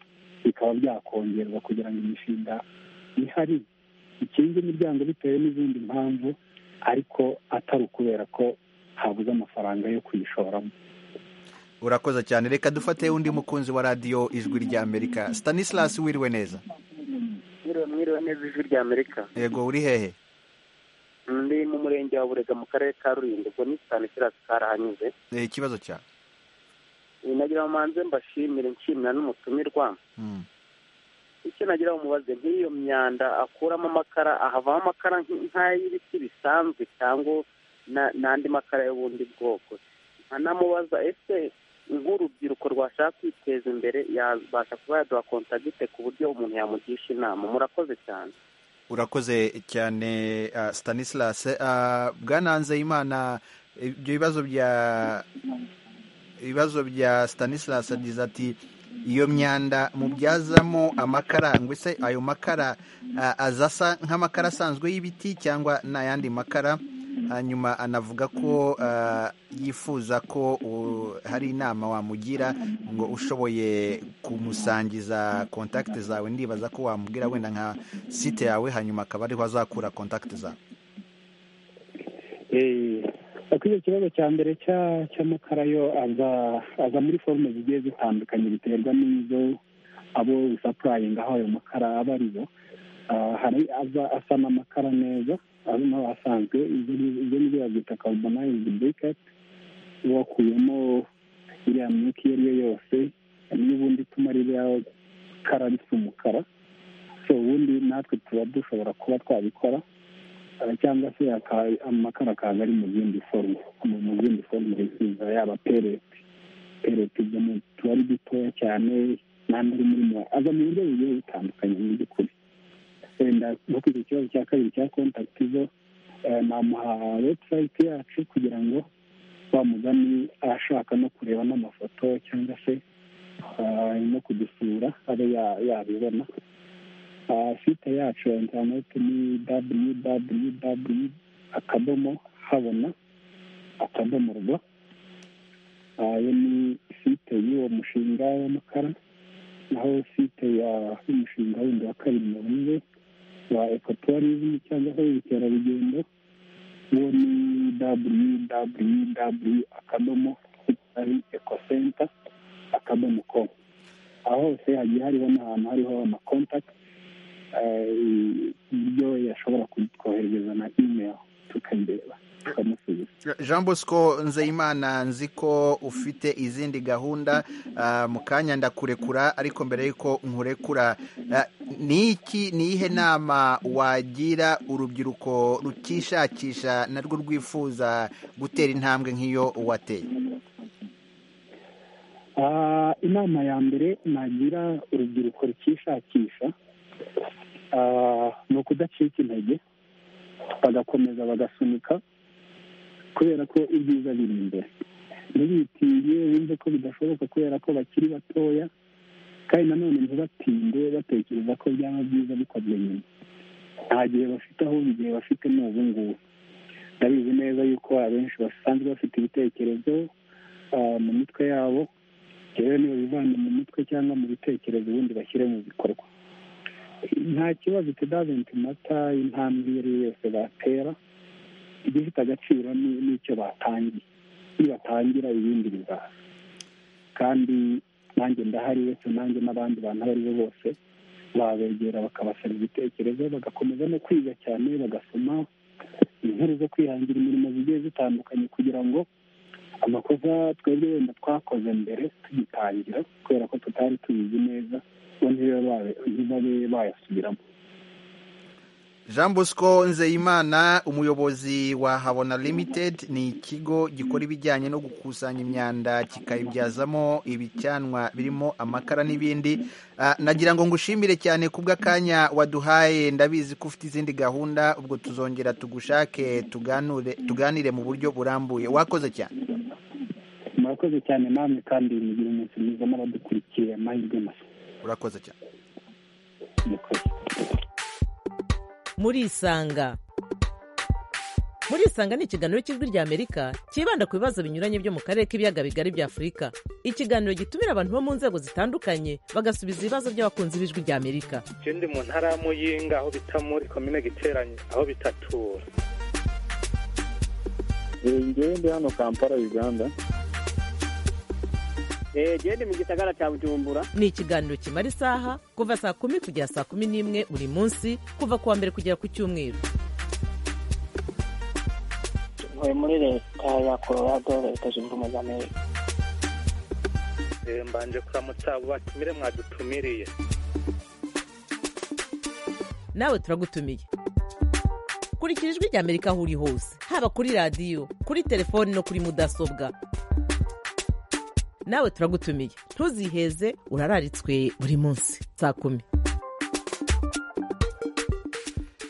bikaba byakongerwa kugira ngo imishinga ihari ikinga imiryango bitewe n'izindi mpamvu ariko atari ukubera ko habuze amafaranga yo kuyishoramo urakoze cyane reka dufate undi mukunzi wa radiyo ijwi rya amerika stanislas wiriwe neza mwiriwe mwiriwe neza ijwi rya amerika yego uri hehe ndi mu murenge wa burega mu karere ka rulindo ubwo ni stanislas karahanyuze Eh, ikibazo cyawe Ibi nagira ngo manze mbashimire nshimira n'umutumirwa Mm. icyo nagira ngo mubaze nk'iyo myanda akuramo amakara ahavamo amakara nk- nk'ay'ibiti bisanzwe cyangwa na- n'andi makara y'ubundi bwoko nkanamubaza ese nk'urubyiruko rwashaka kwiteza imbere yabasha kuba yaduha kontagite ku buryo umuntu yamugisha inama murakoze cyane urakoze cyane ah, stanislas Ah, bwana nzeyimana ibyo bibazo bya ibibazo bya stanislas agize ati iyo myanda mubyazamo amakara ngo ese ayo makara ah, aza asa nk'amakara asanzwe y'ibiti cyangwa ni ayandi makara hanyuma anavuga ko ah, yifuza ko uh, hari inama wamugira ngo ushoboye kumusangiza kontakiti zawe ndibaza ko wamubwira wenda nka site yawe hanyuma akaba ariho azakura kontakiti zawe kuko icyo kibazo cya mbere cya- cy'amakara yo aza aza muri forume zigiye zitandukanye biterwa n'izo abo bisapurayinga aho ayo makara aba ari bo Ah, hari aza asa n'amakara neza ari nawe asanzwe ibyo ni- ibyo nibyo babyita karubonayizi buriketi uba wakuyemo iriya myuka iyo ari yo yose n'ubundi ituma ririya kara risa umukara so ubundi natwe tuba dushobora kuba twabikora Eh, cyangwa se aka- amakara akaza ari mu zindi forume mu mu zindi forume ziza yaba pereti pereti ibyo mu- tuba ari dutoya cyane n'andi ari muri mwa aza mu buryo bugiye butandukanye mu by'ukuri wenda nko ku icyo kibazo cya kabiri cya kontakiti zo eh, namuha webusayiti yacu kugira ngo wa mugani ashaka no kureba n'amafoto cyangwa se eh, no kudusura abe ya- yabibona Ah, site yacu ya interineti ni www akadomo habona akadomo rwa ayo ni site y'uwo mushinga w'amakara naho site y'umushinga wundi wa karimunda wa ekotourism cyangwa se ubukerarugendo uwo ni www akadomo ari ekosenta akadomo komu aho hose hagiye hariho n'ahantu hariho amakontakiti ibyo yashobora kutwoherereza na imeri tukabireba tukamusubiza jean bosco nzeyimana nzi ko ufite izindi gahunda ah, mu kanya ndakurekura ariko mbere y'uko nkurekura ah, ni iki ni iyihe nama wagira urubyiruko rukishakisha narwo rwifuza gutera intambwe nk'iyo wateye Ah, inama ya mbere nagira urubyiruko rukishakisha ah, ni ukudacika intege bagakomeza bagasunika kubera ko ibyiza biri imbere ntibitinge wumve ko bidashoboka kubera ko bakiri batoya kandi nanone ntibatinde batekereza ko byaba byiza bikozwe nyuma nta gihe bafite ahubwo igihe bafite ni ubu ngubu ndabizi neza yuko abenshi basanzwe bafite ibitekerezo ah, mu mitwe yabo rero nibabivana mu mutwe cyangwa mu bitekerezo ubundi bashyire mu bikorwa nta kibazo itadaventi mata intambwe iyo ari yo yose batera igifite agaciro ni- n'icyo batangiye nibatangira ibindi bizaza kandi nanjye ndahari uretse nanjye n'abandi bantu abo ari bo bose babegera bakabasaba ibitekerezo bagakomeza no kwiga cyane bagasoma inkuru zo kwihangira imirimo zigiye zitandukanye kugira ngo amakosa twebwe wenda twakoze mbere tugitangira kubera ko tutari tubizi neza bo ntibabe ntibabe bayasubiramo jean bosco nzeyimana umuyobozi wa habona limited ni ikigo gikora ibijyanye no gukusanya imyanda kikayibyazamo ibicanwa birimo amakara n'ibindi Ah, nagira ngo ngushimire cyane kubw'akanya waduhaye ndabizi ko ufite izindi gahunda ubwo tuzongera tugushake tuganure tuganire mu buryo burambuye wakoze cyane murakoze cyane namwe kandi mugira umunsi mwiza n'abadukurikiye amahirwe masa urakoze cyane murakoze murisanga murisanga ni ikiganiro cy'ijwi ry'amerika cyibanda ku bibazo binyuranye byo mu karere k'ibiyaga bigari bya afurika ikiganiro gitumira abantu bo mu nzego zitandukanye bagasubiza ibibazo by'abakunzi b'ijwi ry'amerika ikindi mu ntara ya muyinga aho bita muri komine giteranye aho bitatura ngewe ndi hano kampala uganda genda mu gisagara cya bujumbura ni ikiganiro kimara isaha kuva saa kumi kugera saa kumi n'imwe buri munsi kuva ku wa mbere kugera ku cyumweru ntuye muri leta ya colorado leta zunze ubumwe z'amerika Eh, mbanje kuramutsa abo batumire mwadutumiriye nawe turagutumiye kurikira ijwi ry'amerika aho uri hose haba kuri radiyo kuri telefoni no kuri mudasobwa nawe turagutumiye ntuziheze urararitswe buri munsi saa kumi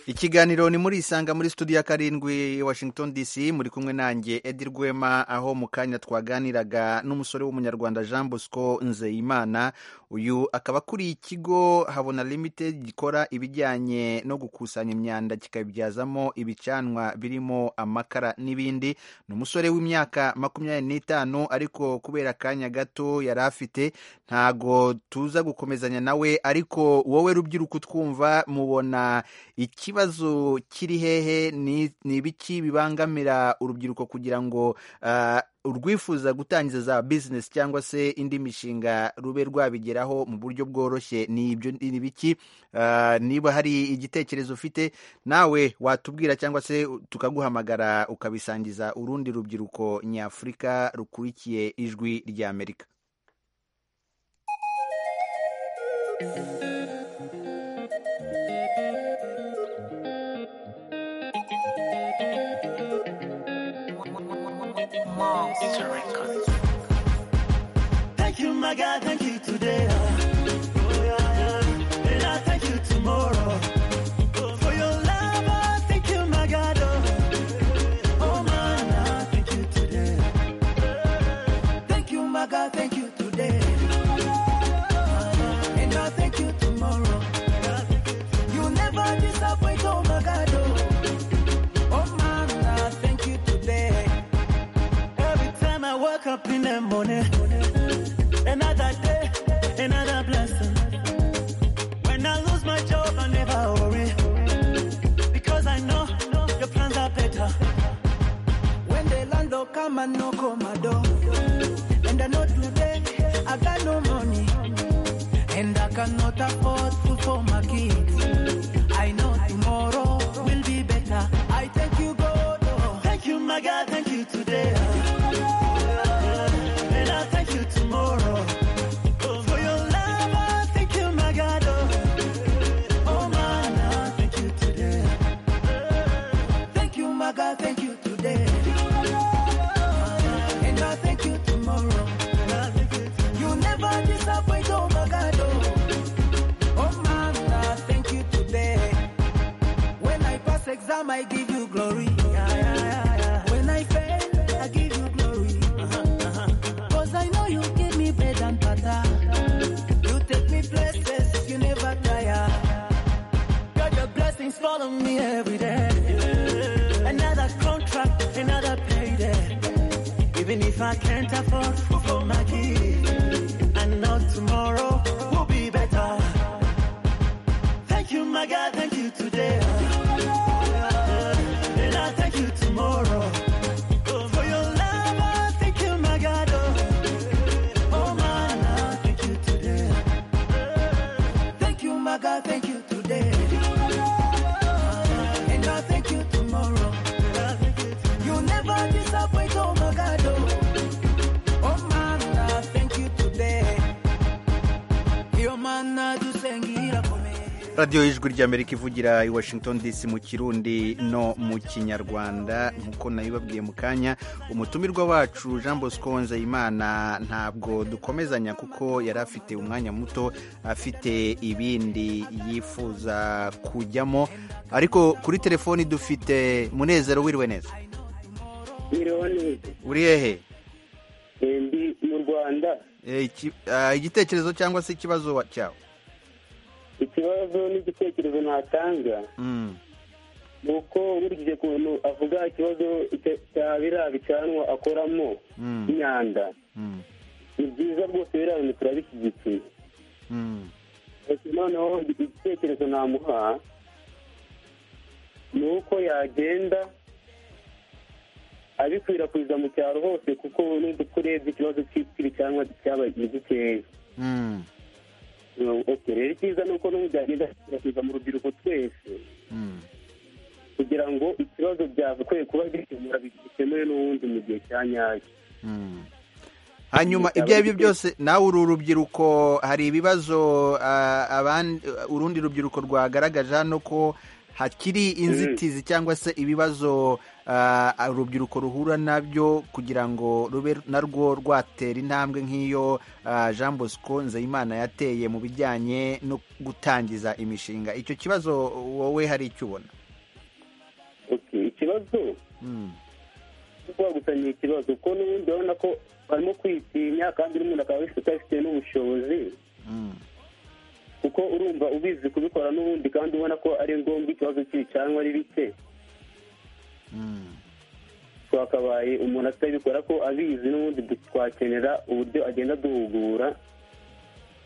ikiganiro ni muri isanga muri studio ya karindwi washington dc muri kumwe nanjye edi rwema aho mu kanya twaganiraga n'umusore w'umunyarwanda jean bosco nzeyimana uyu akaba akuriye ikigo habona limited gikora ibijyanye no gukusanya imyanda kikabibyazamo ibicanwa birimo amakara n'ibindi ni umusore w'imyaka makumyabiri n'itanu ariko kubera akanya gato yari afite ntago tuza gukomezanya nawe ariko wowe rubyiruko utwumva mubona ikibazo kiri hehe ni ni ibiki bibangamira urubyiruko kugira ngo ah, urwifuza gutangiza za bizinesi cyangwa se indi mishinga rube rwabigeraho mu buryo bworoshye ni ibyo ni ibiki Ah, niba hari igitekerezo ufite nawe watubwira cyangwa se tukaguhamagara ukabisangiza urundi rubyiruko nyafurika rukurikiye ijwi ry'amerika Thank you, my God. Thank you today. Oh, yeah, yeah. And I thank you tomorrow. For your love, I thank you, my God. Oh, oh man, I thank you today. Thank you, my God. Thank you today. And I thank you tomorrow. You never disappoint, oh my God. Oh, oh man, I thank you today. Every time I wake up in the morning. man no come my door. And I know today I got no money. And I cannot afford food for my kids. I know tomorrow will be better. I thank you, God. oh. Thank you, my God. Thank you today. oh. And I thank you tomorrow. Oh, for your love, I thank you, my God. oh. Oh, man, I thank you today. Thank you, my God. Thank you today. And I thank you tomorrow. You never disappoint, oh my God. oh. Oh man, I thank you today. When I pass exam, I give you glory. Yeah, yeah, yeah, yeah. When I fail, I give you glory. Cause I know you give me bread and butter. You take me places, you never tire. God, your blessings follow me every day. Another contract, another payday. Even if I can't afford food for my kids, I know tomorrow will be better. Thank you, my God, thank you today. And I thank you tomorrow. For your love, I thank you, my God. Oh, man, I thank you today. Thank you, my God, thank you today. And I thank you tomorrow. You never disappoint, oh my God. oh. Oh man, I thank you today. Your man, I do sing it up for me. radiyo y'ijwi ry'amerika ivugira i washington dc mu kirundi no mu kinyarwanda nk'uko nabibabwiye mu kanya umutumirwa wacu jean bosco nzeyimana ntabwo dukomezanya kuko yari afite umwanya muto afite ibindi yifuza kujyamo ariko kuri telefoni dufite munezero wiriwe neza Iriho neza. uri hehe Eh, Ndi mu Rwanda. Eh, iki- ah, igitekerezo cyangwa se ikibazo wa- cyawe Ikibazo n'igitekerezo natanga Mm. ni uko nkurikije ukuntu avuga ikibazo cya- cya biriya bicanwa akoramo Mm. imyanda. Mm. Ni byiza rwose biriya bintu turabishyigikiye. Mm. Gusa noneho igitekerezo namuha ni uko yagenda abikwirakwiza mu cyaro hose kuko n'uko urebye ikibazo cy'ibicanwa cyabaye gikeya Mm. Okay, rero icyiza ni uko n'ubu byagenda bikwirakwiza mu rubyiruko twese Mm. kugira ngo ikibazo byakwiye kuba gikemura bikemuwe n'uwundi mu gihe cya nyacyo Mm. hanyuma ibyo ari byo byose nawe uri urubyiruko hari ibibazo ah, abandi urundi rubyiruko rwagaragaje hano ko hakiri inzitizi cyangwa se ibibazo ah, urubyiruko ruhura nabyo kugira ngo rube narwo rwatera intambwe nk'iyo ah, jean bosco nzeyimana yateye mu bijyanye no gutangiza imishinga icyo kibazo wowe hari icyo ubona Okay, ikibazo Mm. kuba gusa ni ikibazo kuko n'ubundi urabona ko barimo kwitinya kandi n'umuntu akaba wese utabifitiye n'ubushobozi Mm. kuko urumva ubizi kubikora n'ubundi kandi ubona ko ari ngombwa ikibazo cy'ibicanwa ari bike Mm. twakabaye umuntu atabikora ko abizi n'ubundi du- twakenera uburyo agenda duhugura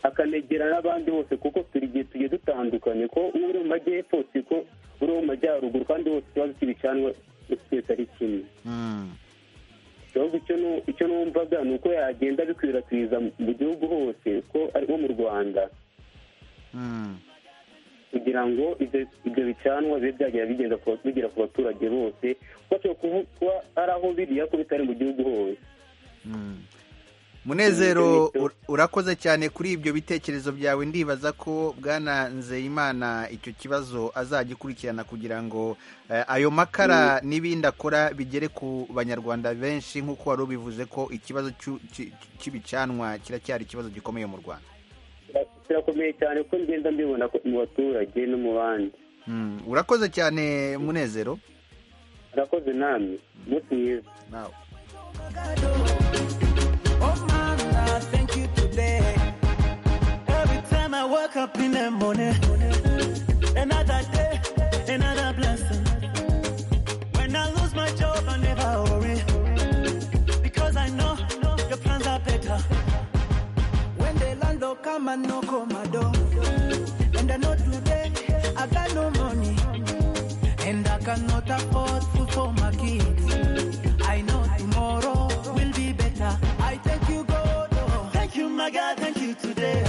akanegera n'abandi bose kuko turi igihe tugiye dutandukanye ko uwo uri mu majyepfo si ko uri mu majyaruguru kandi bose ikibazo cy'ibicanwa twese ari kimwe Mm. ahubwo icyo nu- icyo numvaga ni uko yagenda abikwirakwiza mu- mu gihugu hose ko ari nko mu rwanda Mm. kugira ngo ibyo- ibyo bicanwa bibe byagera bigenda ku- bigera ku baturage bose kuko ashobora kuvu- kuba ari aho biri ariko bitari mu gihugu hose Mm. munezero ur- urakoze cyane kuri ibyo bitekerezo byawe ndibaza ko bwana nzeyimana icyo kibazo azagikurikirana kugira ngo eh, ayo makara n'ibindi akora bigere ku banyarwanda benshi nk'uko wari ubivuze ko ikibazo cy'u- cy- cy'ibicanwa kiracyari ikibazo gikomeye mu rwanda kirakomeye cyane kuko ngenda mbibona ko- mu baturage no mu bandi Mm. urakoze cyane munezero arakoze namwe umunsi mwiza nawe Oh man, I thank you today. Every time I wake up in the morning, another day, another blessing. When I lose my job, I never worry. Because I know your plans are better. When the landlord come and knock on my door, and I know today I got no money, and I cannot afford food for my kids. I know tomorrow my God, thank you today.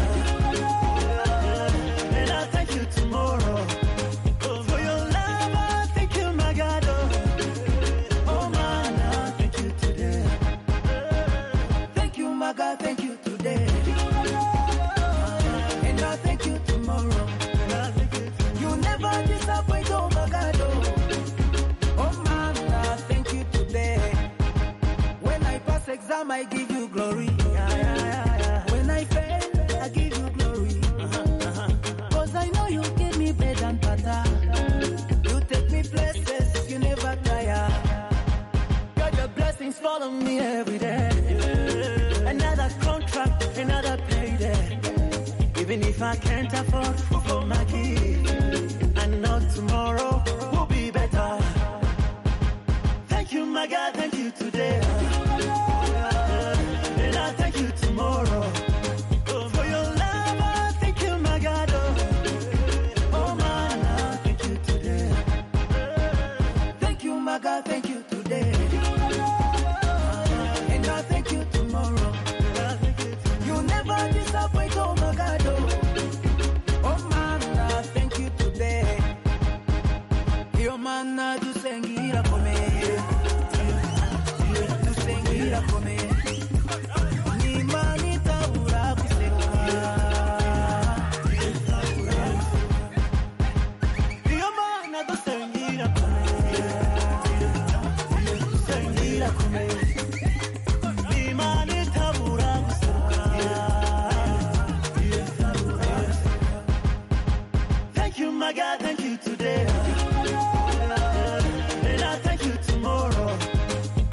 And I thank you tomorrow. Oh, for your love, I thank you, my God. Oh, oh man, I thank you today. Thank you, my God, thank you today. And I thank you tomorrow. You never disappoint, oh my God. Oh, oh man, I thank you today. When I pass exam, I give you glory. Yeah, yeah, yeah, yeah. When I fail, I give you glory. Cause I know you gave me bread and butter. You take me places, you never tire. God, your blessings follow me every day. Another contract, another payday. Even if I can't afford food for my kids, I know tomorrow will be better. Thank you, my God, thank you today. And I thank you tomorrow. Oh, for your love, I thank you, my God. Oh, oh man, I thank you today. Thank you, my God, thank you today. And I thank you tomorrow. You never disappoint, oh my God. oh. Oh man, I thank you today. Yo man, I do sengira for me. Do sengira for me. Ni mani taura kusewa. Yo man, I do sengira for me. Do sengira for me. Ni mani taura kusewa. Thank you, my God, thank you today. And I thank you tomorrow.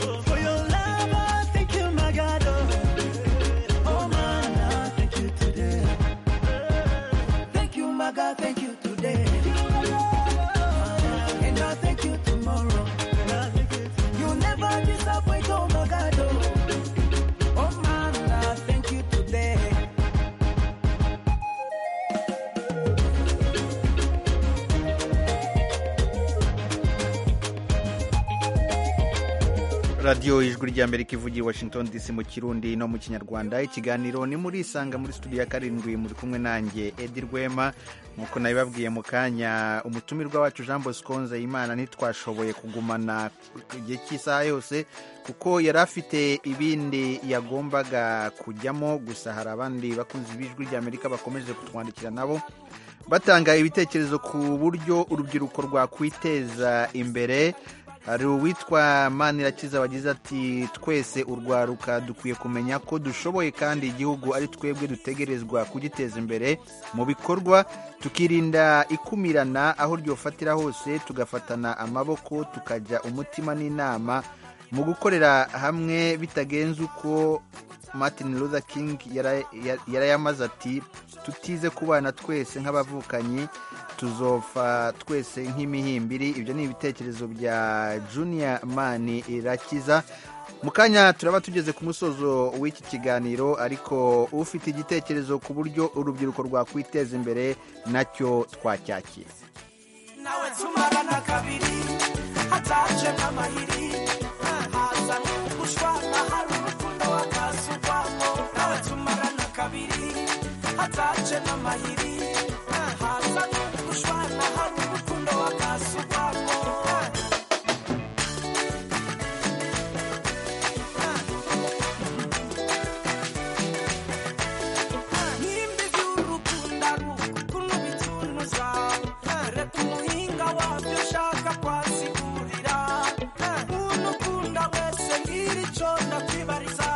Oh, for your love, I thank you, my God. Oh, oh man, I thank you today. Thank you, my God, thank you today. And I thank you tomorrow. You never disappoint, oh my God. oh. Oh man, I thank you today. radiyo ijwi ry'amerika ivugira i washington dc mu kirundi no mu kinyarwanda ikiganiro ni muri isanga muri studio ya karindwi muri kumwe nanjye edi rwema nk'uko nabibabwiye mu kanya umutumirwa wacu jean bosco nzeyimana ntitwashoboye kugumana igihe cy'isaha yose kuko yari afite ibindi yagombaga kujyamo gusa hari abandi bakunzi b'ijwi ry'amerika bakomeje kutwandikira nabo batanga ibitekerezo ku buryo urubyiruko rwakwiteza imbere hari uwitwa manirakiza wagize ati twese urwaruka dukwiye kumenya ko dushoboye kandi igihugu ari twebwe dutegerezwa kugiteza imbere mu bikorwa tukirinda ikumirana aho ryofatira hose tugafatana amaboko tukajya umutima n'inama mu gukorera hamwe bitagenze uko martin luther king yara- ya- yarayamaze ati tutize kubana twese nk'abavukanyi tuzopfa twese nk'imihimbiri ibyo ni ibitekerezo bya junior mani irakiza mu kanya turaba tugeze ku musozo w'iki kiganiro ariko ufite igitekerezo ku buryo urubyiruko rwakwiteza imbere nacyo twacyakira nawe tumara na kabiri hataje n'amayiri haza gushwana hari urukundo wakasugwamo nawe tumara na kabiri hataje n'amayiri haza gushwana hari urukundo wakasugwamo nimba iby'urukunda rukukuntu bicunuza reka umuhinga wabyo ushaka kwasigurira muntu ukunda wese ngira icyo ndakwibariza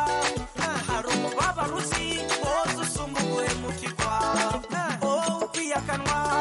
hari umubabaro uzi wose usumba uguhemukirwa wowe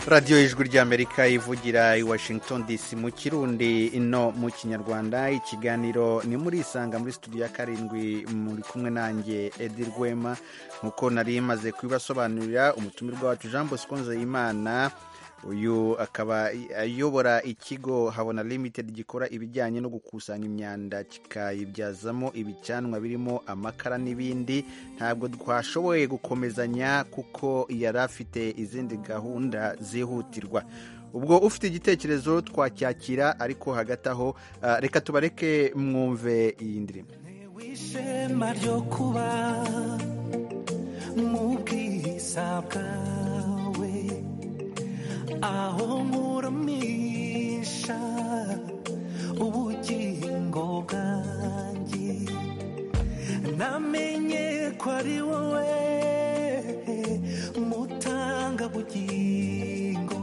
radiyo ijwi ry'amerika ivugira i washington dc mu kirundi ino mu kinyarwanda ikiganiro ni muri isanga muri studio ya karindwi muri kumwe nanjye edi rwema nk'uko nari imaze kubibasobanurira umutumirwa wacu jean bosco nzeyimana uyu akaba ayobora ikigo habona limited gikora ibijyanye no gukusanya imyanda kikayibyazamo ibicanwa birimo amakara n'ibindi ntabwo twashoboye gukomezanya kuko yari afite izindi gahunda zihutirwa ubwo ufite igitekerezo twacyakira ariko hagati aho reka tubareke mwumve iyi ndirimbo ishema ryo kuba mu bwiza bwawe aho nkurumisha ubugingo bwanjye namenye ko ari wowe mutanga bugingo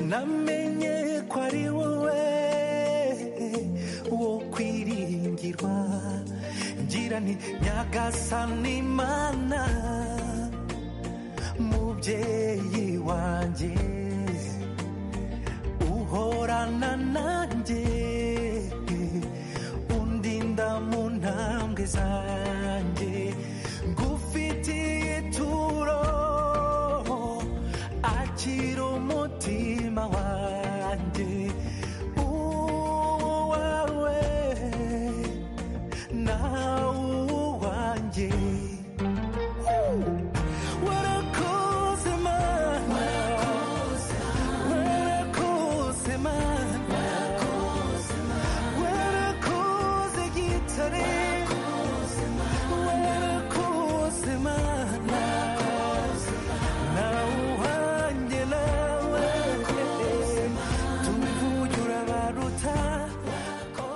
namenye ko ari wowe wo kwiringirwa ngira nti nyagasani mana mubyeyi wanjye uhorana nanjye undinda mu ntambwe zanjye ngufitiye ituro akira umutima wanjye uwawe nawe uwanjye warakoze mana warakoze mana warakoze gitare warakoze mana nawe uwanjye nawe tumvuge urabaruta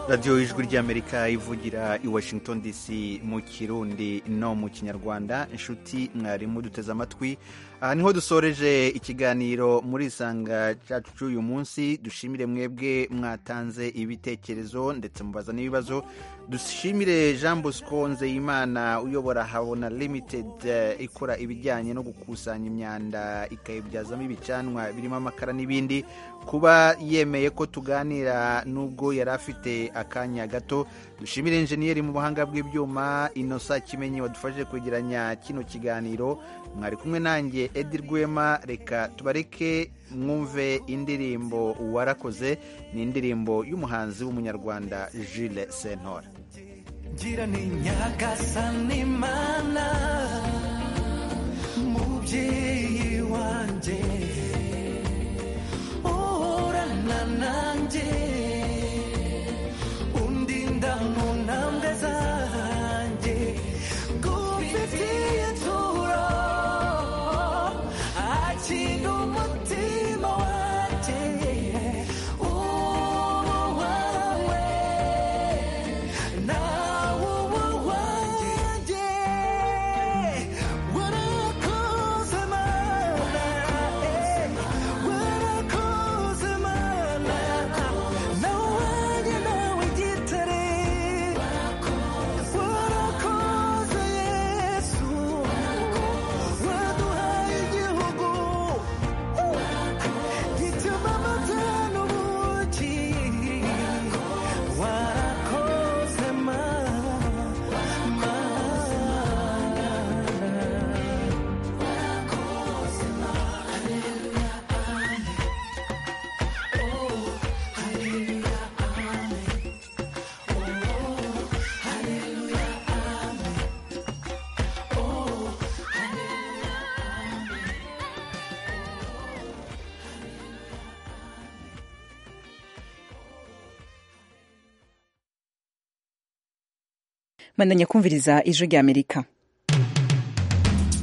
radiyo ijwi ry'amerika ivugira i washington dc mu kirundi no mu kinyarwanda inshuti mwarimu duteze amatwi aha niho dusoreje ikiganiro muri isanga cyacu cy'uyu munsi dushimire mwebwe mwatanze ibitekerezo ndetse mubaza n'ibibazo dushimire jean bosco nzeyimana uyobora habona limited eh, ikora ibijyanye no gukusanya imyanda ikayibyazamo ibicanwa birimo amakara n'ibindi kuba yemeye ko tuganira nubwo yari afite akanya gato dushimire injeniyeri mu buhanga bw'ibyuma inosa kimenyi wadufashije kwegeranya kino kiganiro mwari kumwe nanjye edi rwema reka tubareke mwumve indirimbo warakoze ni indirimbo y'umuhanzi w'umunyarwanda jile sentora ngira ni nyagasani mana mubyeyi wanjye uhorana nanjye undinda mu ntambwe zanjye ngufitiye ituro akira umutima wanjye uwawe nawe uwanjye warakoze mana warakoze mana nawe wanjye nawe gitare warakoze yesu waduhaye igihugu gituma amata n'ubuki warakoze mandanya kumviriza ijwi ry'amerika